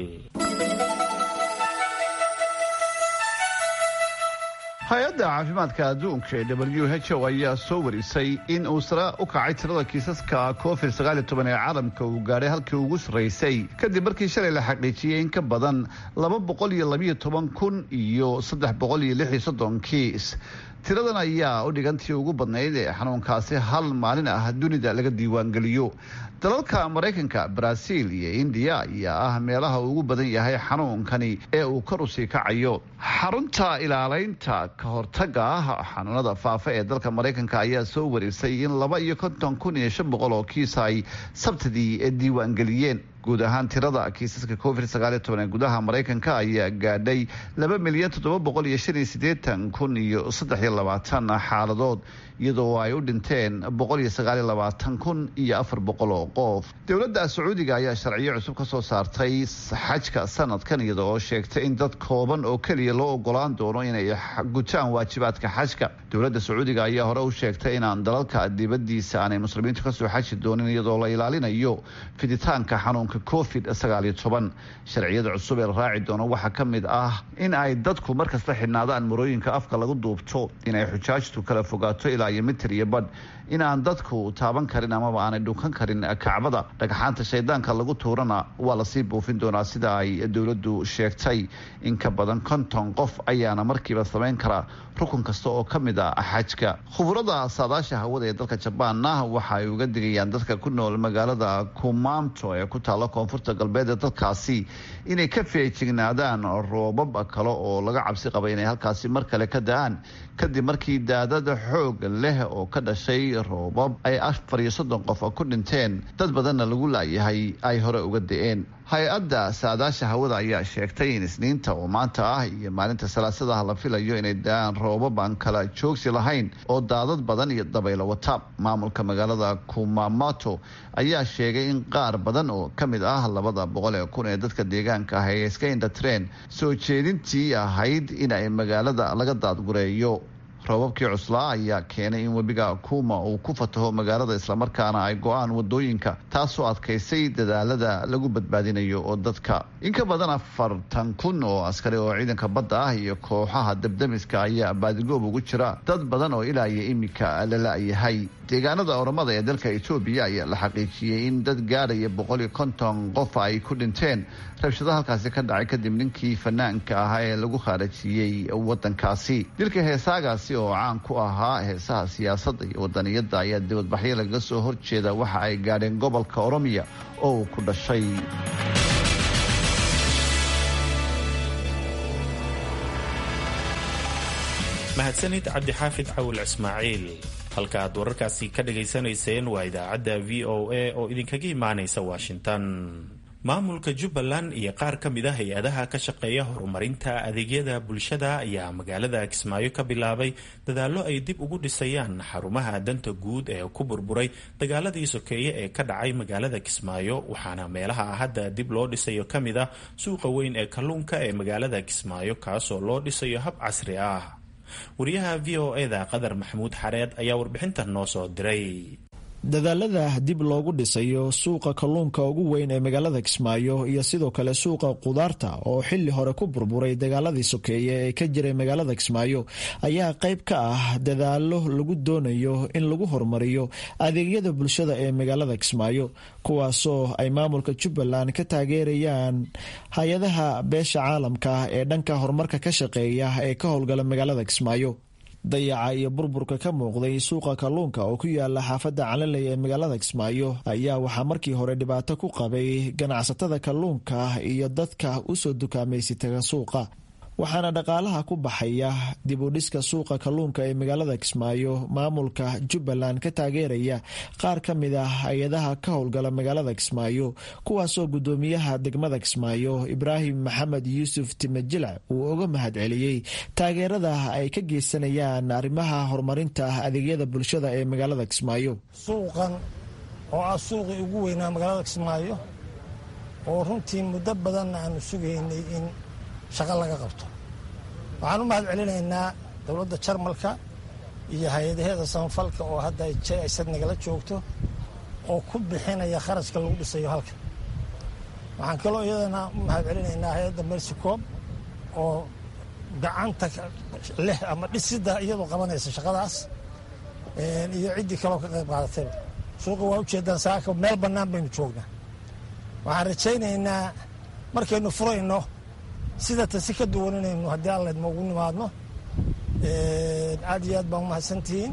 hay-adda caafimaadka adduunka ee w h o ayaa soo warisay in uu sare u kacay tirada kiisaska covid ee caalamka uu gaadhay halkii ugu sarraysay kadib markii shalay la xaqiijiyey in ka badan kun iyo kiis tiradan ayaa u dhigantii ugu badnayd ee xanuunkaasi hal maalin ah dunida laga diiwaangeliyo dalalka maraykanka baraaziil iyo indiya ayaa ah meelaha ugu badan yahay xanuunkani ee uu kor usii kacayo xarunta ilaaleynta ka hortaga ah xanuunada faafa ee dalka maraykanka ayaa soo warisay in laba iyo konton kun iyo shan boqol oo kiis ay sabtidii diiwaangeliyeen guud ahaan tirada kiisaska covid sagaal iyo toban ee gudaha maraykanka ayaa gaadhay laba milyan toddoba boqol iyo shan iyo siddeetan kun iyo saddex iyo labaatan xaaladood iyadoo ay u dhinteen boqol iyo sagaal iyo labaatan kun iyo afar boqol oo qof dowladda sacuudiga ayaa sharciyo cusub ka soo saartay xajka sanadkan iyada oo sheegtay in dad kooban oo keliya loo ogolaan doono inay gutaan waajibaadka xajka dowladda sacuudiga ayaa hore u sheegtay inaan dalalka dibadiisa aanay muslimiintu kasoo xaji doonin iyadoo la ilaalinayo fiditaanka xanuunka covid sagaal iyo toban sharciyada cusub ee la raaci doono waxaa ka mid ah in ay dadku markasta xidhnaadaan marooyinka afka lagu duubto inay xujaajtu kala fogaato ilaa iyo mitir iyo badh in aan dadku taaban karin amaba aanay dhunkan karin kacbada dhagxaanta shaydaanka lagu tuurana waa lasii buufin doonaa sida ay dowladdu sheegtay in ka badan konton qof ayaana markiiba samayn karaa rukun kasta oo ka mid a xajka khuburada saadaasha hawada ee dalka jabaanna waxa ay uga digayaan dadka ku nool magaalada kumaamto ee ku taalla koonfurta galbeed ee dalkaasi inay ka feejignaadaan roobab kale oo laga cabsi qaba inay halkaasi mar kale ka da-aan kadib markii daadada xoog leh oo ka dhashay roobab ay afar iyo soddon qof ku dhinteen dad badanna lagu laayahay ay hore uga da-een hay-adda saadaasha hawada ayaa sheegtay in isniinta oo maanta ah iyo maalinta salaasadaha la filayo inay da-aan roobab aan kala joogsi lahayn oo daadad badan iyo dabaylo wata maamulka magaalada kumamato ayaa sheegay in qaar badan oo ka mid ah labada boqol ee kun ee dadka deegaanka ah ay iska indhatireen soo jeedintii ahayd in ay magaalada laga daadgureeyo roobabkii cuslaa ayaa keenay in webiga kuuma uu ku fataho magaalada islamarkaana ay go-aan wadooyinka taasoo adkaysay dadaalada lagu badbaadinayo oo dadka in ka badan afartan kun oo askari oo ciidanka badda ah iyo kooxaha debdemiska ayaa baadigoob ugu jira dad badan oo ilaa iyo imika la la-yahay deegaanada oramada ee dalka etoobiya ayaa la xaqiijiyey in dad gaadhaya boqol iyo konton qof ay ku dhinteen rabshado halkaasi ka dhacay kadib ninkii fanaanka ahaa ee lagu khaarajiyey wadankaasi dilka heesaagaasi oo caan ku ahaa heesaha siyaasadda iyo wadaniyadda ayaa dibadbaxyo lagaga soo horjeeda waxa ay gaadheen gobolka oromiya oo uu ku dhashay mahadsanid cabdixaafid cawil ismaaciil halka aad wararkaasi ka dhagaysanayseen waa idaacadda v o a oo idinkaga imaanaysa washington maamulka jubbaland iyo qaar ka mid a hay-adaha ka shaqeeya horumarinta adeegyada bulshada ayaa magaalada kismaayo ka bilaabay dadaallo ay dib ugu dhisayaan xarumaha danta guud ee ku burburay dagaaladii sokeeye ee ka dhacay magaalada kismaayo waxaana meelaha hadda dib loo dhisayo ka mid ah suuqa weyn ee kalluunka ee magaalada kismaayo kaasoo loo dhisayo hab casri ah wariyaha v o eda qadar maxamuud xareed ayaa warbixintan noo soo diray dadaalada dib loogu dhisayo suuqa kalluunka ugu weyn ee magaalada kismaayo iyo sidoo kale suuqa qudaarta oo xili hore ku burburay dagaaladii sokeeye ee ka jiray magaalada kismaayo ayaa qayb ka ah dadaalo lagu doonayo in lagu horumariyo adeegyada bulshada ee magaalada kismaayo kuwaasoo ay maamulka jubbaland ka taageerayaan hay-adaha beesha caalamka ee dhanka horumarka ka shaqeeya ee ka howlgala magaalada kismaayo dayaca iyo burburka ka muuqday suuqa kalluunka oo ku yaala xaafadda calaley ee magaalada kismaayo ayaa waxaa markii hore dhibaato ku qabay ganacsatada kalluunka iyo dadka usoo dukaamaysi taga suuqa waxaana dhaqaalaha ku baxaya dib u dhiska suuqa kalluunka ee magaalada kismaayo maamulka jubbaland ka taageeraya qaar ka mid ah hay-adaha ka howlgala magaalada kismaayo kuwaasoo guddoomiyaha degmada kismaayo ibraahim maxamed yuusuf timajilac uu uga mahad celiyey taageerada ay ka geysanayaan arrimaha horumarinta adeegyada bulshada ee magaalada kismaayo suuqan oo ah suuqii ugu weynaa magaalada kismaayo oo runtii muddo badanna aanu sugaynay in shaqo laga qabto waxaan u mahad celinaynaa dowladda jarmalka iyo hay-adaheeda samafalka oo hadda jaysad nagala joogto oo ku bixinaya kharashka lagu dhisayo halkan waxaan kaloo iyadana u mahad celinaynaa hay-adda mersicoob oo gacanta leh ama dhisidda iyadoo qabanaysa shaqadaas iyo ciddii kaloo ka qayb qaadatayba suuqa waa ujeedaan saaka meel bannaan baynu joognaa waxaan rajaynaynaa markaynu furayno sida ta si ka duwan inaynu haddii allaydma ugu nimaadno aad iyo aad baan umahadsantihiin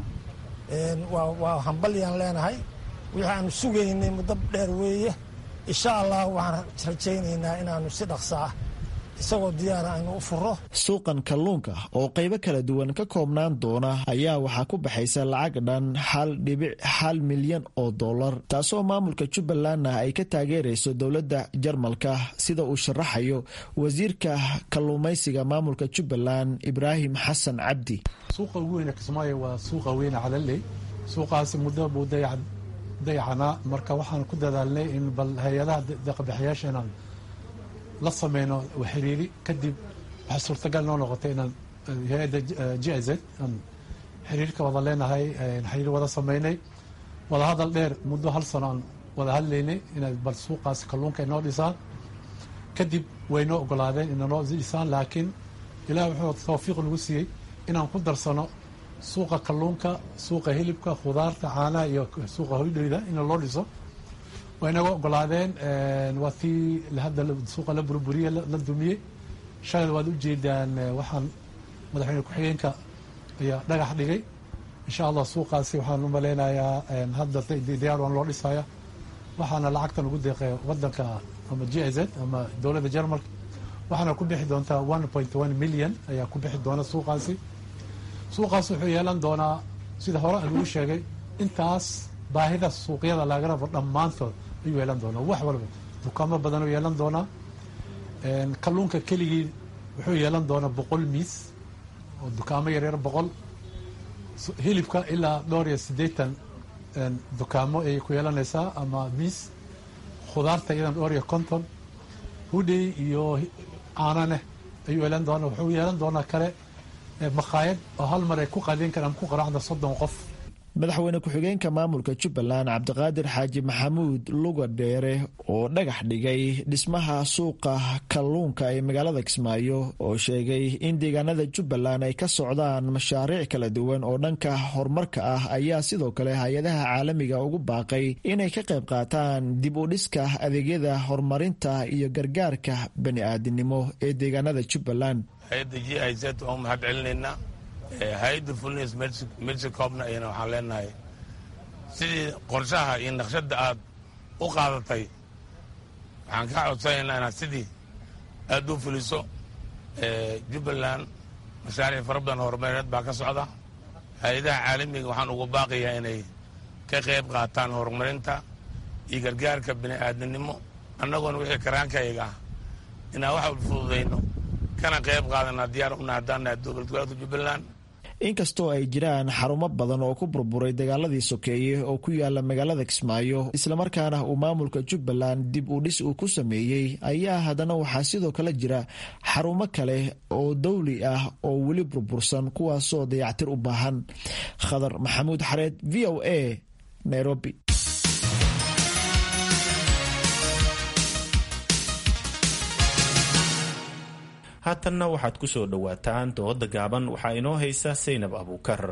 waa hambalyaan leenahay wixii aanu sugaynay muddo dheer weeye insha allah waxaan rajaynaynaa inaanu si dhaqsa ah isagoo diyaara aynu u furo suuqan kalluunka oo qaybo kala duwan ka koobnaan doona ayaa waxaa ku baxaysa lacag dhan hal dhibic hal milyan oo dollar taasoo maamulka jubbalandna ay ka taageerayso dowladda jarmalka sida uu sharaxayo wasiirka kalluumaysiga maamulka jubbaland ibraahim xasan cabdi suuqa ugu weyne kismaayo waa suuqa weyne calaley suuqaasi muddo buu dayacanaa marka waxaan ku dadaalnay in bal hay-adaha deeqabaxayaasha inaan la sameyno xiriiri kadib waxaa suurtagal noo noqotay inaan hay-adda g i z aan xiriirka wada leenahay xiriir wada sameynay wada hadal dheer muddo hal sano aan wada hadlaynay inay bal suuqaasi kalluunka inoo dhisaan kadib way noo ogolaadeen inanoo dhisaan laakiin ilaah wuxuu tawfiiq nagu siiyey inaan ku darsano suuqa kalluunka suuqa hilibka khudaarta caanaha iyo suuqa hoydheyda in loo dhiso way naga ogolaadeen waa tii hadda suuqa la burburiye la dumiyey shalay waad ujeedaan waxaan madaxweyne ku-xigeenka ayaa dhagax dhigay insha allah suuqaasi waxaan u maleynayaa hadda diyaar waan loo dhisaya waxaana lacagtan ugu deeqay wadanka ama g i z ama dowladda jarmalka waxaana ku bixi doontaa one point one million ayaa ku bixi doona suuqaasi suuqaas wuxuu yeelan doonaa sida hore lagu sheegay intaas baahida suuqyada laga rabo dhammaantood ayuu yeelan doonaa wax walba dukaamo badan uu yeelan doonaa kalluunka keligii wuxuu yeelan doonaa boqol miis oo dukaamo yaryar boqol hilibka ilaa dhowr iyo siddeetan dukaamo ayay ku yeelanaysaa ama miis khudaarta iyadan dhowr iyo konton hudhey iyo caananeh ayuu yeelan doonaa wuxuu yeelan doonaa kale makhaayad oo hal mar ay ku qadin karaan ku qaraxda soddon qof madaxweyne ku-xigeenka maamulka jubbaland cabdiqaadir xaaji maxamuud luga dheere oo dhagax dhigay dhismaha suuqa kalluunka ee magaalada kismaayo oo sheegay in deegaanada jubbaland ay ka socdaan mashaariic kala duwan oo dhanka horumarka ah ayaa sidoo kale hay-adaha caalamiga ugu baaqay inay ka qayb qaataan dib u dhiska adeegyada horumarinta iyo gargaarka bani-aadinimo ee deegaanada jubbaland hay-adda g i z waan u mahad celinaynaa hay-adda fulnis mersicobna ayana waxaan leenahay sidii qorshaha iyo naqshadda aad u qaadatay waxaan kaa codsanaynaa inaad sidii aad u fuliso jubbaland mashaariic fara badan horumareed baa ka socda hay-adaha caalamiga waxaan ugu baaqayaa inay ka qayb qaataan horumarinta iyo gargaarka bini'aadamnimo annagoona wixii karaankayaga ah inaan wax fududayno kana qayb qaadana diyaar una haddaanahay dowlad goboleedka jubbaland inkastoo ay jiraan xarumo badan oo ku burburay dagaaladii sokeeye oo ku yaala magaalada kismaayo islamarkaana uu maamulka jubbaland dib u dhis uu ku sameeyey ayaa haddana waxaa sidoo kale jira xarumo kale oo dawli ah oo weli burbursan kuwaasoo dayactir u baahan khadar maxamuud xareed v o a nairobi haatanna waxaad ku soo dhowaataan dooda gaaban waxaa inoo haysa saynab abuukar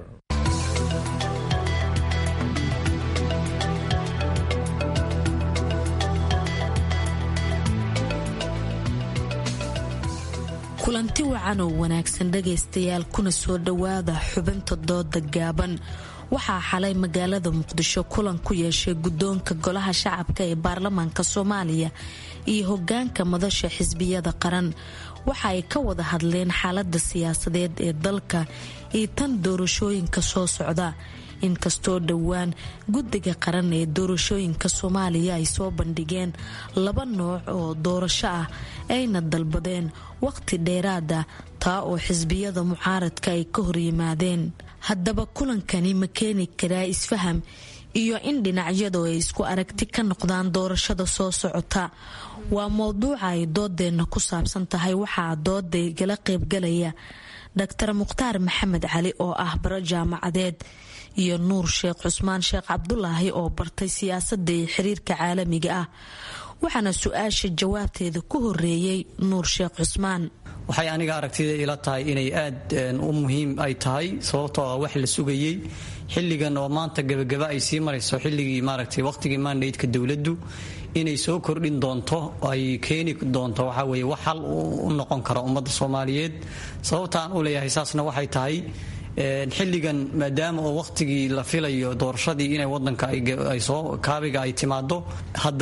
kulanti wacan oo wanaagsan dhagaystayaal kuna soo dhowaada xubinta dooda gaaban waxaa xalay magaalada muqdisho kulan ku yeeshay guddoonka golaha shacabka ee baarlamaanka soomaaliya iyo hogaanka madasha xisbiyada qaran waxa ay ka wada hadleen xaalada siyaasadeed ee dalka iyo tan doorashooyinka soo socda inkastoo dhowaan guddiga qaran ee doorashooyinka soomaaliya ay soo bandhigeen laba nooc oo doorasho ah ayna dalbadeen waqti dheeraada taa oo xisbiyada mucaaradka ay ka horyimaadeen haddaba kulankani ma keeni karaa isfaham iyo in dhinacyadu ay isku aragti ka noqdaan doorashada soo socota waa mowduuca ay doodeenna ku saabsan tahay waxaa dooda igala qaybgalaya dr mukhtaar maxamed cali oo ah baro jaamacadeed iyo nuur sheekh cusmaan sheekh cabdulaahi oo bartay siyaasadda iyo xiriirka caalamiga ah waxaana su-aasha jawaabteeda ku horeeyey nuur sheekh cusmaan waxay aniga aragtida ila tahay inay aad u muhiim ay tahay sababtoo ah wax la sugayey xilligan oo maanta gebagaba ay sii marayso xilligii maaragtay waqtigii mandaydka dowladdu inay soo kordhin doonto ay keeni doonto waxaa weeye wax hal u noqon kara ummadda soomaaliyeed sababtaan u leeyahay saasna waxay tahay xilligan maadaama oo waqtigii la filayo doorashadii inay wadanka ay soo kaabiga ay timaado haddana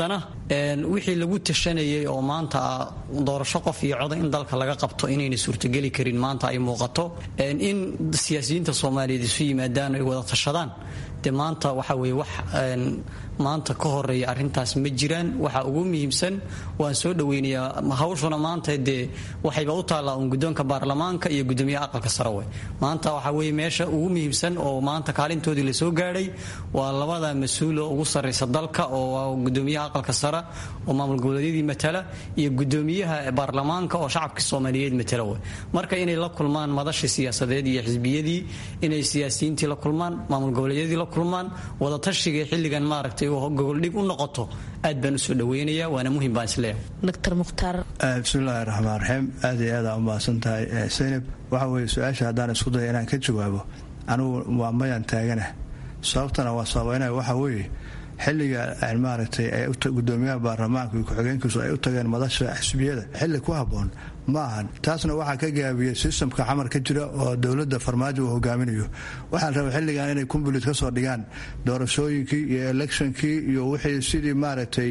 wixii lagu tashanayay oo maanta doorasho qof iyo coda in dalka laga qabto inayna suurtogeli karin maanta ay muuqato in siyaasiyiinta soomaaliyeed isu yimaadaan ay wada tashadaan de maanta waxa weye wax maanta ka horeeya arintaas ma jiraan waxa ugu muhiimsan waan soo dhaweynayaa hawshuna maanta dee waxayba u taallaa uun guddoonka baarlamaanka iyo gudoomiyaha aqalka sare we maanta waxa weye meesha ugu muhiimsan oo maanta kaalintoodii lasoo gaadhay waa labada mas-uulo ugu sarraysa dalka oo gudoomiyaha aqalka sare oo maamul goboleedyadii matala iyo gudoomiyaha baarlamaanka oo shacabka soomaaliyeed matala we marka inay la kulmaan madashii siyaasadeed iyo xisbiyadii inay siyaasiyiintii la kulmaan maamul goboleedyadii la kulmaan wadatashiga xilligan maaragtay gogoldhig u noqoto aad baan usoo dhaweynaya waana muhim baan isleeyahay dr mukhtaar bismillahi raxmaan raxiim aad iyo aada umahadsan tahay saynab waxa weye su-aasha haddaan isku daya inaan ka jawaabo anugu waa mayaan taaganah sababtana waa sabaynaya waxa weeye xilliga maaragtay gudoomiyaha baarlamaanka iyo ku-xigeenkiisu ay u tageen madasha xisbiyada xilli ku habboon ma ahan taasna waxaa ka gaabiyey sistamka xamar ka jira oo dowladda farmaajo uu hogaaminayo waxaa la raba xilligan inay kumbulit ka soo dhigaan doorashooyinkii iyo electionkii iyo wixii sidii maaragtay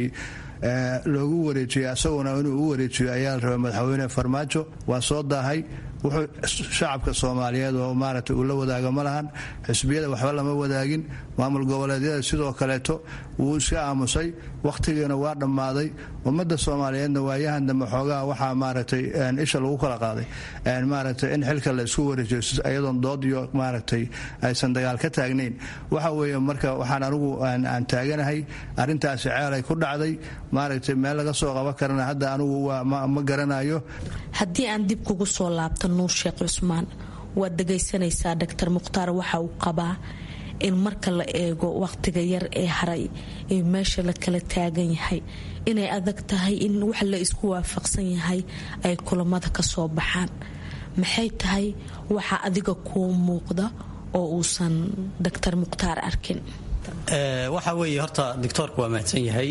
loogu wareejiyey asaguna inuu u wareejiyo ayaa la raba madaxweyne farmaajo waa soo daahay wuxuu shacabka soomaaliyeed oo maaragtay uu la wadaago ma lahan xisbiyada waxba lama wadaagin maamul goboleedyada sidoo kaleeto wuu iska aamusay wakhtigiina waa dhammaaday ummadda soomaaliyeedna waayahan dambe xoogaha waxaa maaragtay isha lagu kala qaaday maaragtay in xilka la isku wareejiyo iyadoon dood iyo maaragtay aysan dagaal ka taagnayn waxa weeye marka waxaan anigu aan taaganahay arrintaasi ceelay ku dhacday maaragtay meel laga soo qaban karana hadda anigu ma garanayo haddii aan dib kugu soo laabto nuur sheekh cusmaan waad dhagaysanaysaa doctor mukhtaar waxa uu qabaa in marka la eego wakhtiga yar ee haray ee meesha la kala taagan yahay inay adag tahay in wax la isku waafaqsan yahay ay kulamada ka soo baxaan maxay tahay waxa adiga kuu muuqda oo uusan doctor mukhtaar arkin waxa weeye horta doctoorku waa mahadsan yahay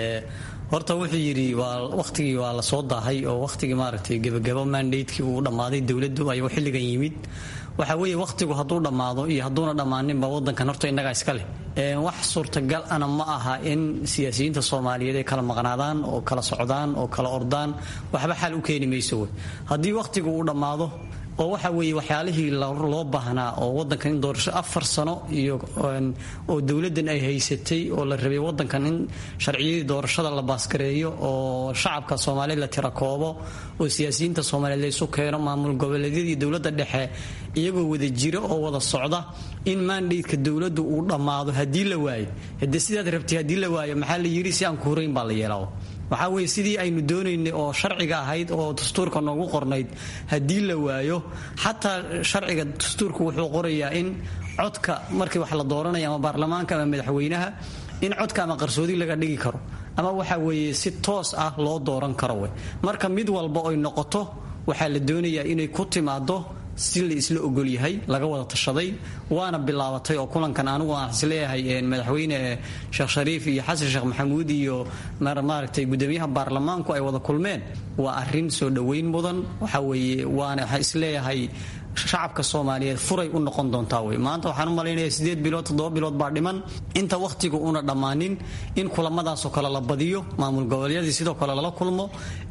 horta wuxuu yidhi waa wakhtigii waa la soo daahay oo wakhtigii maaragtay gebagabo mandatekii uu dhammaaday dowladdu ayuu xilligan yimid waxa weeye wakhtigu hadduu dhammaado iyo hadduuna dhammaaninba wadankan horta innagaa iska leh wax suurtagal ana ma aha in siyaasiyiinta soomaaliyeed ay kala maqnaadaan oo kala socdaan oo kala ordaan waxba xal u keeni mayso wey haddii wakhtigu uu dhammaado oo waxa weeye waxyaalihii loo baahnaa oo wadankan in doorasho afar sano iyo oo dowladdan ay haysatay oo la rabay wadankan in sharciyadii doorashada la baaskareeyo oo shacabka soomaaliyeed la tirakoobo oo siyaasiyiinta soomaaliyeed laysu keeno maamul goboleedyadii dowladda dhexe iyagoo wada jiro oo wada socda in mandatka dowladdu uu dhammaado haddii la waayo hade sidaad rabtay haddii la waayo maxaa la yidhi si aan ku horeyn baa la yeelaa waxaa weye sidii aynu doonaynay oo sharciga ahayd oo dastuurka noogu qornayd haddii la waayo xataa sharciga dastuurku wuxuu qorayaa in codka markii wax la dooranaya ama baarlamaanka ama madaxweynaha in codka ama qarsoodi laga dhigi karo ama waxa weeye si toos ah loo dooran karo we marka mid walba oy noqoto waxaa la doonayaa inay ku timaado si la isla ogolyahay laga wada tashaday waana bilaabatay oo kulankan anigu aan isleeyahay madaxweyne sheekh shariif iyo xasan sheekh maxamuud iyo maaragtay gudoomiyaha baarlamaanku ay wada kulmeen waa arin soo dhoweyn mudan waxa weeye waana waxaa isleeyahay shacabka soomaaliyeed furay u noqon doontaa wey maanta waxaan u malaynaya sideed bilood toddoba bilood baa dhiman inta wakhtiga una dhammaanin in kulamadaasoo kale la badiyo maamul goboleedyadii sidoo kale lala kulmo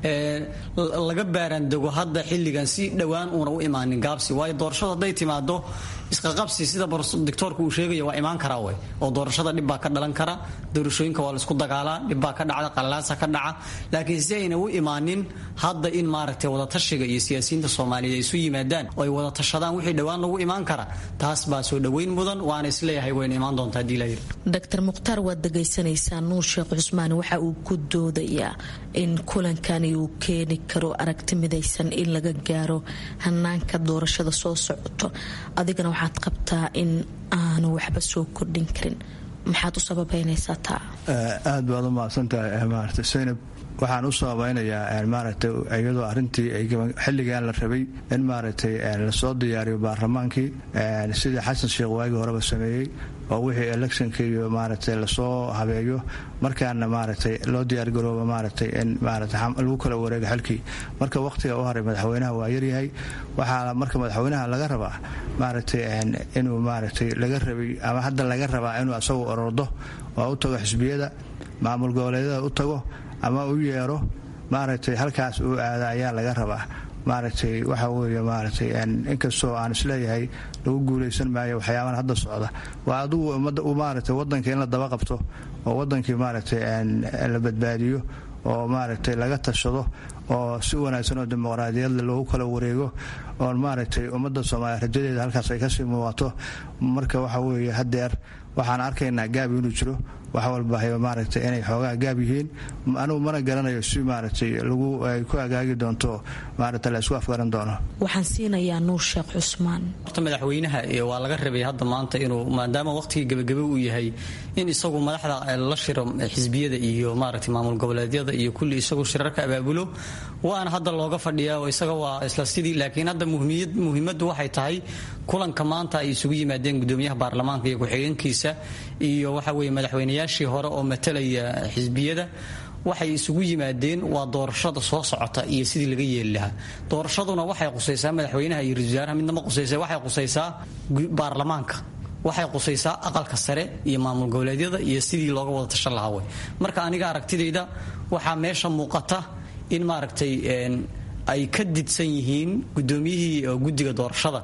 laga baaraandego hadda xilligan si dhowaan uuna u imaanin gaabsi waayo doorashada hadday timaado isqaqabsi sida doctoorku uu sheegaya waa imaan karaa wey oo doorashada dhib baa ka dhalan kara doorashooyinka waa laisku dagaalaa dhib baa ka dhacda qallalaasa ka dhaca laakiin si ayna u imaanin hadda in maaragtay wadatashiga iyo siyaasiyiinta soomaaliyeed ay isu yimaadaan oo ay wada tashadaan wixii dhowaan lagu imaan kara taas baa soo dhoweyn mudan waana isleeyahay wayna imaan doontaa hadii layiri doctor mukhtaar waad dhagaysanaysaa nuur sheekh cusmaan waxa uu ku doodayaa in kulankani uu keeni karo aragti midaysan in laga gaaro hanaanka doorashada soo socoto adigana waxaad qabtaa in aanu waxba soo kordhin karin maxaad u sababaynaysaa taa aad baad u mahadsantahay maarata saynab waxaan u sababaynayaa maaragtay iyadoo arrintii xilligan la rabay in maaragtay lasoo diyaariyo baarlamaankii sidii xasan sheekh waagii horeba sameeyey oo wixii electionka iyo maaragtay lasoo habeeyo markaana maaragtay loo diyaargaroobo maaragtay in maaragtay lagu kala wareego xilkii marka waqtiga u haray madaxweynaha waa yaryahay waxaa marka madaxweynaha laga rabaa maaragtay inuu maaragtay laga rabay ama hadda laga rabaa inuu asagu orordo oo u tago xisbiyada maamul goboleedyada u tago ama u yeero maaragtay halkaas uu aada ayaa laga rabaa maaragtay waxa weeye maaragtay inkastoo aan isleeyahay lagu guulaysan maayo waxyaabahan hadda socda waa adigu ummadda maaragtay waddanka in la daba qabto oo waddankii maaragtay la badbaadiyo oo maaragtay laga tashado oo si wanaagsan oo dimuqraadiyadle loogu kala wareego oo maaragtay ummadda soomaaliya rajadeeda halkaas ay kasii muuqato marka waxa weeye haddeer waxaan arkaynaa gaab inuu jiro wax walba maaragtay inay xoogaa gaab yihiin anugu mana garanayo si maaragtay lagu ay ku agaagi doonto maaragtay la isku afgaran doono waxaan siinayaa nuur sheekh cusmaan horta madaxweynaha waa laga rabay hadda maanta inuu maadaama waqtigii gebagebe uu yahay in isagu madaxda la shiro xisbiyada iyo maaragtay maamul goboleedyada iyo kulli isagu shirarka abaabulo waana hadda looga fadhiyaa oo isaga waa isla sidii laakiin hadda muhiimaddu waxay tahay kulanka maanta ay isugu yimaadeen gudoomiyaha baarlamaanka iyo ku-xigeenkiisa iyo waxa weeye madaxweynayaashii hore oo matalaya xisbiyada waxay isugu yimaadeen waa doorashada soo socota iyo sidii laga yeeli lahaa doorashaduna waxay qusaysaa madaxweynaha iyo ra-isul wasaaraha midnama qusaysa waxay qusaysaa baarlamaanka waxay qusaysaa aqalka sare iyo maamul goboleedyada iyo sidii looga wada tashan lahaa wey marka aniga aragtidayda waxaa meesha muuqata in maaragtay ay ka didsan yihiin gudoomiyihii guddiga doorashada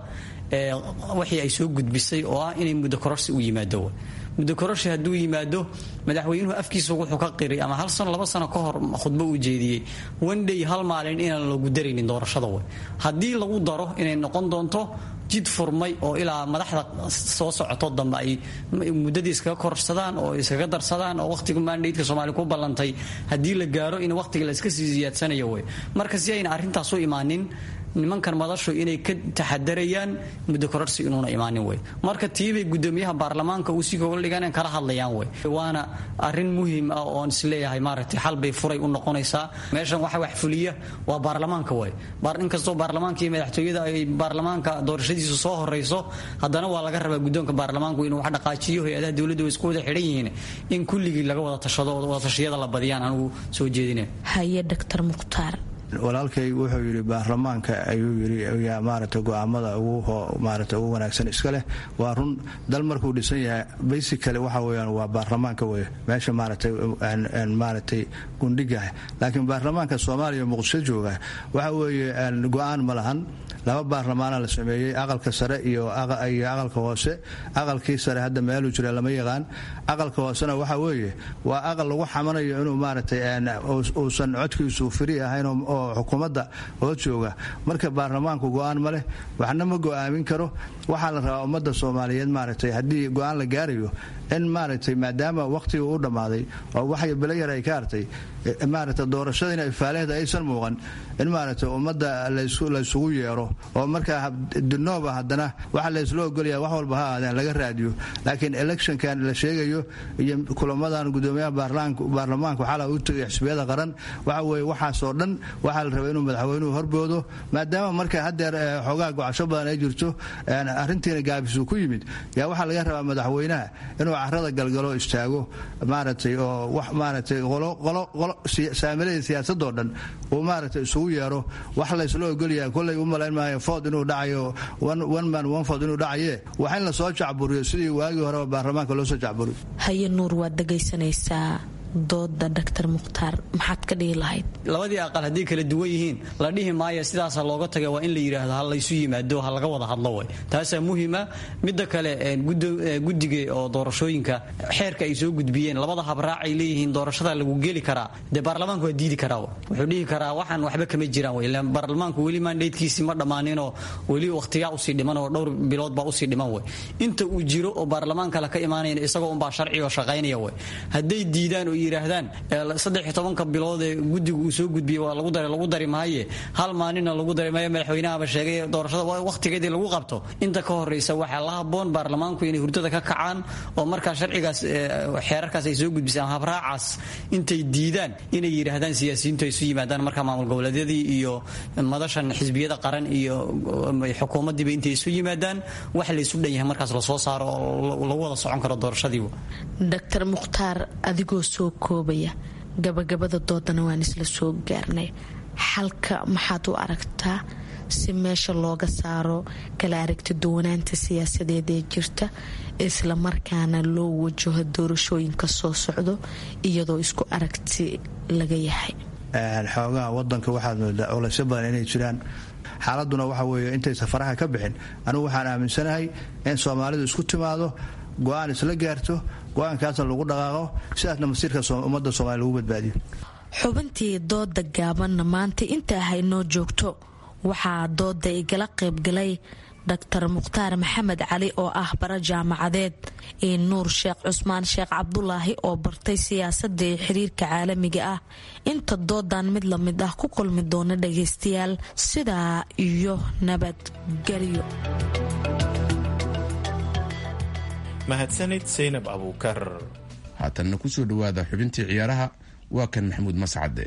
wixii ay soo gudbisay oo ah inay muddo kororsi u yimaado muddo kororsi hadduu yimaado madaxweynuhu afkiisa wuxuu ka qiray ama hal sano laba sano ka hor khudbo uu jeediyey wandhay hal maalin inaan lagu daraynin doorashada wey haddii lagu daro inay noqon doonto jid furmay oo ilaa madaxda soo socoto dambe ay muddadii iskaga korsadaan oo iskaga darsadaan oo waqtiga maandhaydka soomaaliya ku ballantay haddii la gaaro in waqtiga la iska sii ziyaadsanayo wey marka si ayna arrintaas u imaanin nimankan madashu inay ka taxadarayaan muddo kororsi inuuna imaanin wey marka tiibay gudoomiyaha baarlamaanka uu si kooga dhigaan kala hadlayaan wey waana arrin muhiim ah oon isleeyahay maaragtay xal bay furay u noqonaysaa meeshan waxa wax fuliya waa baarlamaanka wey inkastoo baarlamaanka iyo madaxtooyada ay baarlamaanka doorashadiisu soo horeyso haddana waa laga rabaa guddoonka baarlamaanku inuu wax dhaqaajiyo hay-adaha dowladda way isku wada xidhan yihiin in kulligii laga wada tashado oo wadatashiyada la badiyaan anigu soo jeedina haye dr mukhtaar walaalkay wuxuu yidhi baarlamaanka ayuu yidhi yaa maaragtay go-aamada ugu maaragtay ugu wanaagsan iska leh waa run dal markuu dhisan yahay basically waxa weeyaan waa baarlamaanka wey meesha maaragtay maaragtay gundhigaah laakiin baarlamaanka soomaaliya muqdisho jooga waxa weeye go-aan ma lahan laba baarlamaana la sameeyey aqalka sare iyo aqalka hoose aqalkii sare hadda meeluu jira lama yaqaan aqalka hoosena waxa weeye waa aqal lagu xamanayo inuu maaragtay uusan codkiisu firi ahayn oo xukuumadda hoos jooga marka baarlamaanku go-aan ma leh waxna ma go-aamin karo waxaa la rabaa ummadda soomaaliyeed maaragtay haddii go-aan la gaarayo in maaragtay maadaama waqtiga u dhammaaday oo waxay belayar ay ka hartay maaragtay doorashadiina ifaaleehda aysan muuqan in maaragtay ummadda laysugu yeero oo markaa dinooba haddana waxa laysla ogolaya wax walba ha aadeen laga raadiyo laakiin electionkan la sheegayo iyo kulamadan gudoomiyaha baarlamaanka waxaa u tegay xisbiyada qaran waxa weeye waxaasoo dhan waxaa la rabaa inuu madaxweynuhu horboodo maadaama marka haddeer xoogaa gocasho badan ay jirto arrintiina gaabisuu ku yimid yaa waxaa laga rabaa madaxweynaha inuu carada galgalo istaago maaragtay oo wax maaragtay saamiladii siyaasadoo dhan uu maaragtay isugu yeero wax laysla ogolyahay kollay u malayn maayo food inuu dhacayo one man one food inuu dhacaye wax in lasoo jacburiyo sidii waagii horeba baarlamaanka loo soo jacburiyo haye nuur waad dhegaysanaysaa dooda dr mukhtaar maxaad ka dhihi lahayd labadii aqal hadday kala duwan yihiin la dhihi maayo sidaasa looga taga waa in la yidhaahdo ha laysu yimaado ha laga wada hadlo way taasaa muhima midda kale guddiga oo doorashooyinka xeerka ay soo gudbiyeen labada habraac ay leeyihiin doorashada lagu geli karaa dee baarlamaanku waa diidi karaa wuxuu dhihi karaa waxaan waxba kama jiraan wey ilaan baarlamaanku weli maandheydkiisii ma dhammaaninoo weli wakhtigaa usii dhiman oo dhowr bilood baa usii dhiman wey inta uu jiro oo baarlamaanka la ka imaanayn isagoo unbaa sharci oo shaqaynaya wey hadday diidaan oo yidhaahdaan saddex iyo tobanka bilood ee guddiga uu soo gudbiyey waa lagu daray lagu dari maaye hal maalinna lagu dari maayo madaxweynahaba sheegay doorashada wakhtigeedii lagu qabto inta ka horreysa waxaa la habboon baarlamaanku inay hurdada ka kacaan oo markaa sharcigaas xeerarkaas ay soo gudbisaan habraacaas intay diidaan inay yidhaahdaan siyaasiyiintu ay isu yimaadaan markaa maamul goboleedyadii iyo madashan xisbiyada qaran iyo xukuumaddiiba intay isu yimaadaan wax laysu dhan yahay markaas lasoo saaro oo lagu wada socon karo doorashadiiba doctor mukhtaar adigoo soo koobaya gabagabada doodana waan isla soo gaarnay xalka maxaad u aragtaa si meesha looga saaro kala aragti duwanaanta siyaasadeed ee jirta isla markaana loo wajaho doorashooyinka soo socdo iyadoo isku aragti laga yahay xoogaha wadanka waxaad moodaa culaysyo badan inay jiraan xaaladuna waxa weeye intaysa faraha ka bixin anigu waxaan aaminsanahay in soomaalidu isku timaado go-aan isla gaarto go-aankaasna lagu dhaqaaqo sidaasna masiirka ummadda soomaliya lagu badbaadiyo xubintii dooda gaabanna maanta intaa haynoo joogto waxaa dooda igala qaybgalay doctor mukhtaar maxamed cali oo ah bara jaamacadeed iyo nuur sheekh cusmaan sheekh cabdulaahi oo bartay siyaasadda iyo xiriirka caalamiga ah inta doodan mid la mid ah ku kulmi doona dhagaystayaal sidaa iyo nabadgelyo mahadsanid saynab abuukar haatanna kusoo dhowaada xubintii ciyaaraha waa kan maxamuud mascade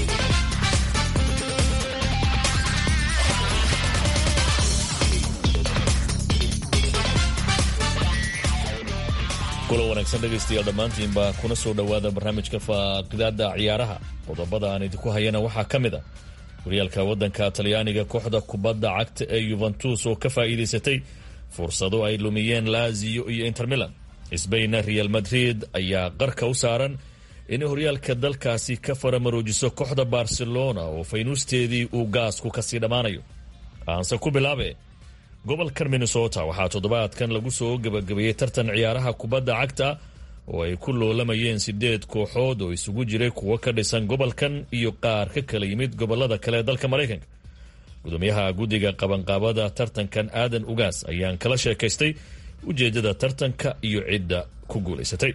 kulan wanaagsan dhegaystayaal dhammaantiinba kuna soo dhowaada barnaamijka faaqidaada ciyaaraha qodobada aan idinku hayana waxaa ka mid a horyaalka waddanka talyaaniga kooxda kubadda cagta ee yuventus oo ka faa'iidaysatay fursado ay lumiyeen laziyo iyo inter milan sbainna real madrid ayaa qarka u saaran inay horyaalka dalkaasi ka faramaroojiso kooxda barcelona oo faynuusteedii uu gaasku kasii dhammaanayo aanse ku bilaabe gobolkan minnesota waxaa toddobaadkan lagu soo gebagabeeyey tartan ciyaaraha kubadda cagta oo ay ku loolamayeen sideed kooxood oo isugu jiray kuwo ka dhisan gobolkan iyo qaar ka kala yimid gobolada kale ee dalka maraykanka gudoomiyaha guddiga qabanqaabada tartankan aadan ugaas ayaan kala sheekaystay ujeedada tartanka iyo cidda ku guulaysatay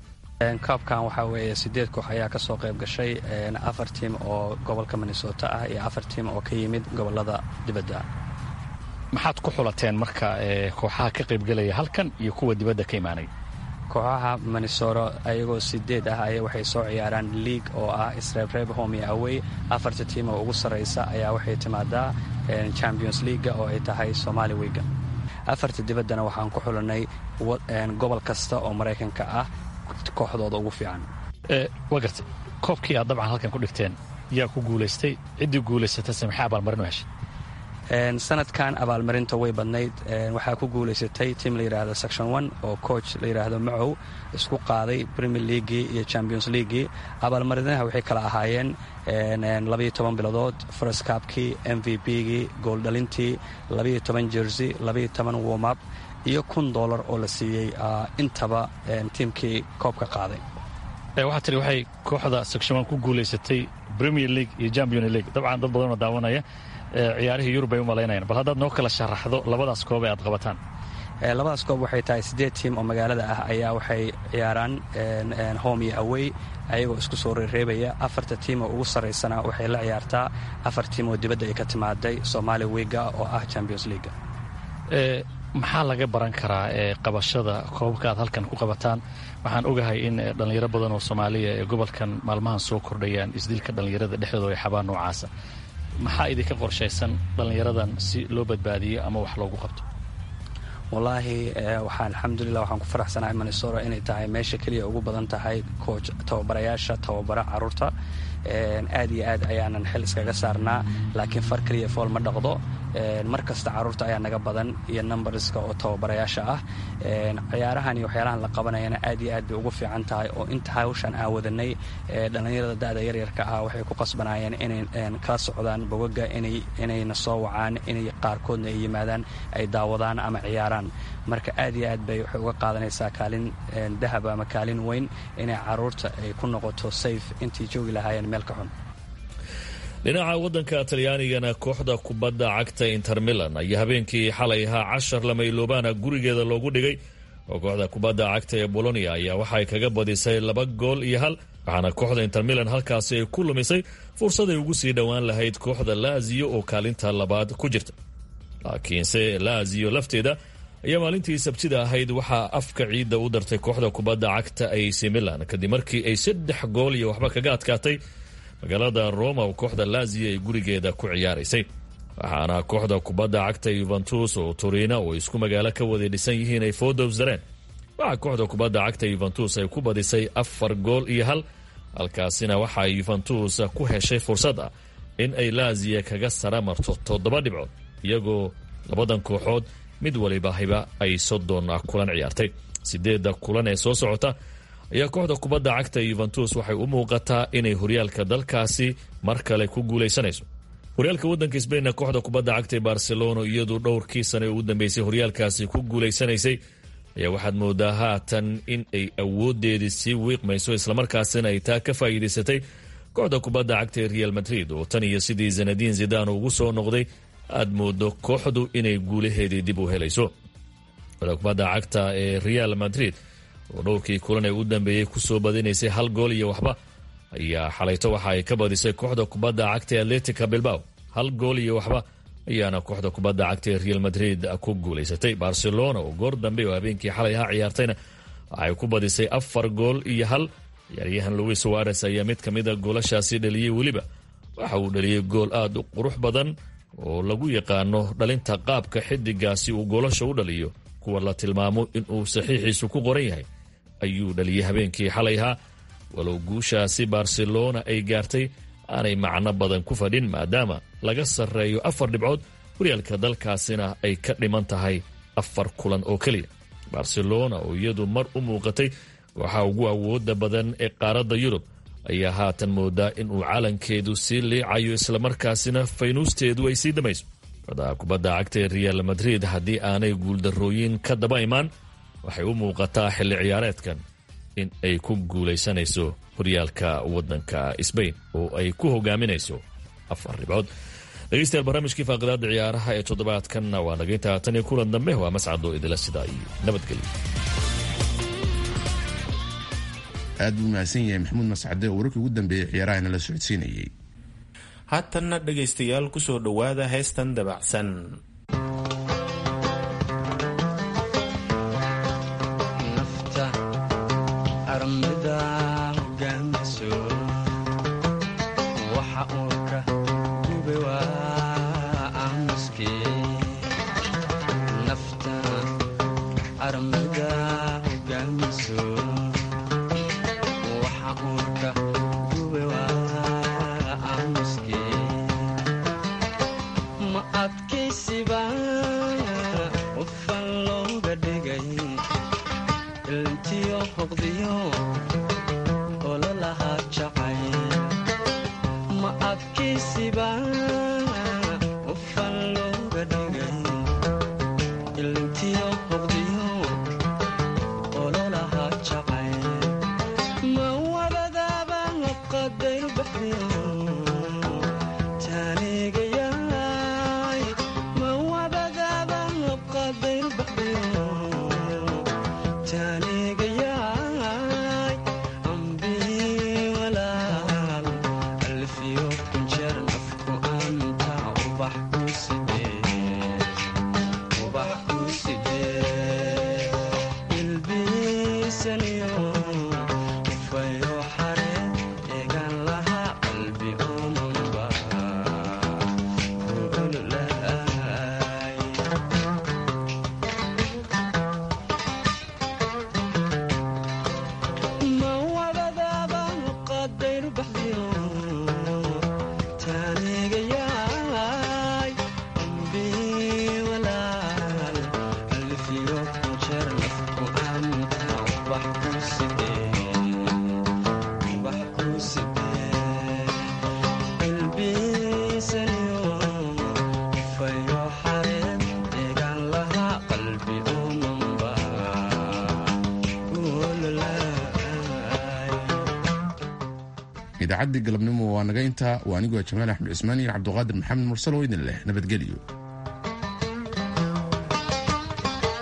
koobkan waxaa weeye sideed koox ayaa ka soo qayb gashay afar tiim oo gobolka minnesota ah iyo afar tiim oo ka yimid gobolada dibadda maxaad ku xulateen marka kooxaha ka qaybgelaya halkan iyo kuwa dibadda ka imaanay kooxaha minnesota ayagoo sideed ah ay waxay soo ciyaaraan league oo ah isreebreeb home iyo awey afarta tiim oo ugu sarraysa ayaa waxay timaadaa champions leaga oo ay tahay somali wiga afarta dibaddana waxaan ku xulanay gobol kasta oo maraykanka ah kooxdooda ugu fiican waa gartay koobkii aad dabcan halkan ku dhigteen yaa ku guulaystay ciddii guulaysatase maxay abaalmarin u heshay sanadkan abaalmarinta way badnayd waxaa ku guulaysatay tiim la yidhaahdo section one oo coach la yidhaahdo macow isku qaaday premier leaguii iyo champions leaguii abaalmarinaha waxay kala ahaayeen labayo toban bilodood first cabkii m v b-gii gooldhalintii labayo toban jersey labayo toban womap iyo kun dollar oo la siiyey intaba tiimkii koobka qaaday waxaa tiri waxay kooxda section one ku guulaysatay premier league iyo champion league dabcan dad badanoo daawanaya ciyaarihii yurub ay u malaynayaan bal haddaad noo kala sharaxdo labadaas koob ee aad qabataan labadaas koob waxay tahay siddeed tiim oo magaalada ah ayaa waxay ciyaaraan home iyo awey ayagoo isku soo reereebaya afarta tiim oo ugu sarraysana waxay la ciyaartaa afar tiim oo dibadda ay ka timaaday somaali wiga oo ah champions leaga maxaa laga baran karaa ee qabashada koobabka aad halkan ku qabataan waxaan ogahay in dhallinyaro badan oo soomaaliya ee gobolkan maalmahan soo kordhayaan isdilka dhallinyarada dhexdooda ay xabaan noocaasa maxaa idinka qorshaysan dhallinyaradan si loo badbaadiyo ama wax loogu qabto wallaahi waxaan alxamdulilah waxaan ku faraxsanahay minnesota inay tahay meesha keliya ugu badan tahay kooch tababarayaasha tababara caruurta aad iyo aad ayaanan xil iskaga saarnaa laakiin far keliya fool ma dhaqdo mar kasta caruurta ayaa naga badan iyo numberska oo tababarayaasha ah ciyaarahan iyo waxyaalahan la qabanayana aad iyo aad bay ugu fiican tahay oo inta hawshan aan wadanay dhallinyarada da'da yaryarka ah waxay ku qasbanayeen inay kala socdaan bogaga inayna soo wacaan inay qaarkoodna ay yimaadaan ay daawadaan ama ciyaaraan marka aad iyo aad bay waxay uga qaadanaysaa kaalin dahab ama kaalin weyn inay caruurta ay ku noqoto safe intii joogi lahaayeen meel ka xun dhinaca waddanka talyaanigana kooxda kubadda cagta inter milan ayaa habeenkii xalay ahaa cashar lamayloobana gurigeeda loogu dhigay oo kooxda kubadda cagta ee bolonia ayaa waxay kaga badisay laba gool iyo hal waxaana kooxda inter milan halkaasi ay ku lumisay fursaday ugu sii dhowaan lahayd kooxda laziyo oo kaalinta labaad ku jirta laakiinse laziyo lafteeda ayaa maalintii sabtida ahayd waxaa afka ciidda u dartay kooxda kubadda cagta ac milan kadib markii ay saddex gool iyo waxba kaga adkaatay magaalada roma oo kooxda laziyo ay gurigeeda ku ciyaaraysay waxaana kooxda kubadda cagta yuventus oo turina oo isku magaalo ka wada dhisan yihiin ay foodowsdareen waxaa kooxda kubadda cagta yuventus ay ku badisay afar gool iyo hal halkaasina waxaa yuventus ku heshay fursad ah in ay laziya kaga sara marto toddoba dhibcood iyagoo labadan kooxood mid waliba hiba ay soddon kulan ciyaartay sideedda kulan ee soo socota ayaa kooxda kubadda cagta yuventus waxay u muuqataa inay horyaalka dalkaasi mar kale ku guulaysanayso horyaalka waddanka sbainna kooxda kubadda cagta ee barcelona iyadu dhowrkii sane ugu dambeysay horyaalkaasi ku guulaysanaysay ayaa waxaad moodaa haatan in ay awoodeedii sii wiiqmayso islamarkaasina ay taa ka faa'iidaysatay kooxda kubadda cagta ee real madrid oo tan iyo sidii zanadiin zidaan ugu soo noqday aad moodo kooxdu inay guulaheedii dib u helayso kooxda kubadda cagta ee real madrid oo dhowrkii kulan ee u dambeeyey kusoo badinaysay hal gool iyo waxba ayaa xalayto waxa ay ka badisay kooxda kubadda cagta ee atletica bilbao hal gool iyo waxba ayaana kooxda kubadda cagta ee real madrid ku guulaysatay barcelona oo goor dambe oo habeenkii xalay ha ciyaartayna waxay ku badisay afar gool iyo hal ciyaaryahan louis suares ayaa mid ka mida goolashaasi dhaliyey weliba waxa uu dhaliyey gool aad u qurux badan oo lagu yaqaano dhalinta qaabka xidigaasi uu goolasha u dhaliyo kuwa la tilmaamo inuu saxiixiisu ku qoran yahay ayuu dhaliyey habeenkii xalayhaa walow guushaasi barcelona ay gaartay aanay macno badan ku fadhin maadaama laga sarreeyo afar dhibcood horyaalka dalkaasina ay ka dhiman tahay afar kulan oo keliya barcelona oo iyadu mar u muuqatay waxaa ugu awooda badan ee qaaradda yurub ayaa haatan moodaa inuu calankeedu sii liicayo islamarkaasina faynuusteedu ay sii dhamayso kooxda kubadda cagta ee real madrid haddii aanay guuldarrooyin ka daba imaan waxay u muuqataa xilli ciyaareedkan in ay ku guulaysanayso horyaalka waddanka sbain oo ay ku hogaaminayso afar dhibcood dhegeystayaal barnaamijkii faaqidaada ciyaaraha ee toddobaadkanna waa nageynta tan iyo kulan dambe waa mascado idila sidaa iyo nabadgelyo aad buu mahadsan yahay maxamuud mascade oo wararkii ugu dambeeyey ciyaarahana la socodsiinayay haatanna dhegaystayaal kusoo dhowaada heestan dabacsan idaacadii galabnimo waa naga intaa waa anigoo jamaal axmed cismaan iyo cabduqaadir maxamed mursal oo idin leh nabadgelyo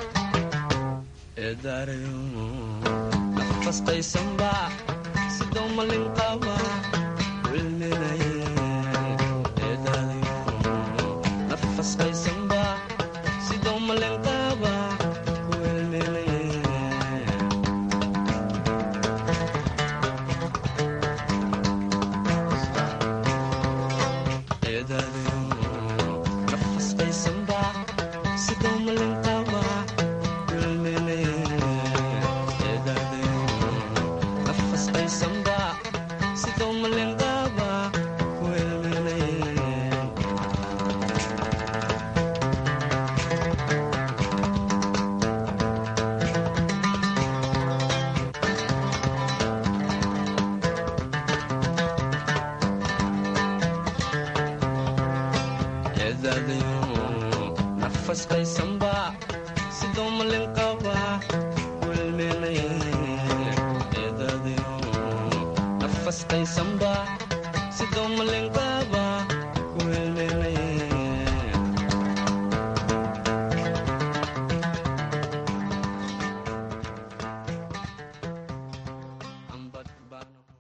nafastaysanba sidoo Samba, sidoo malin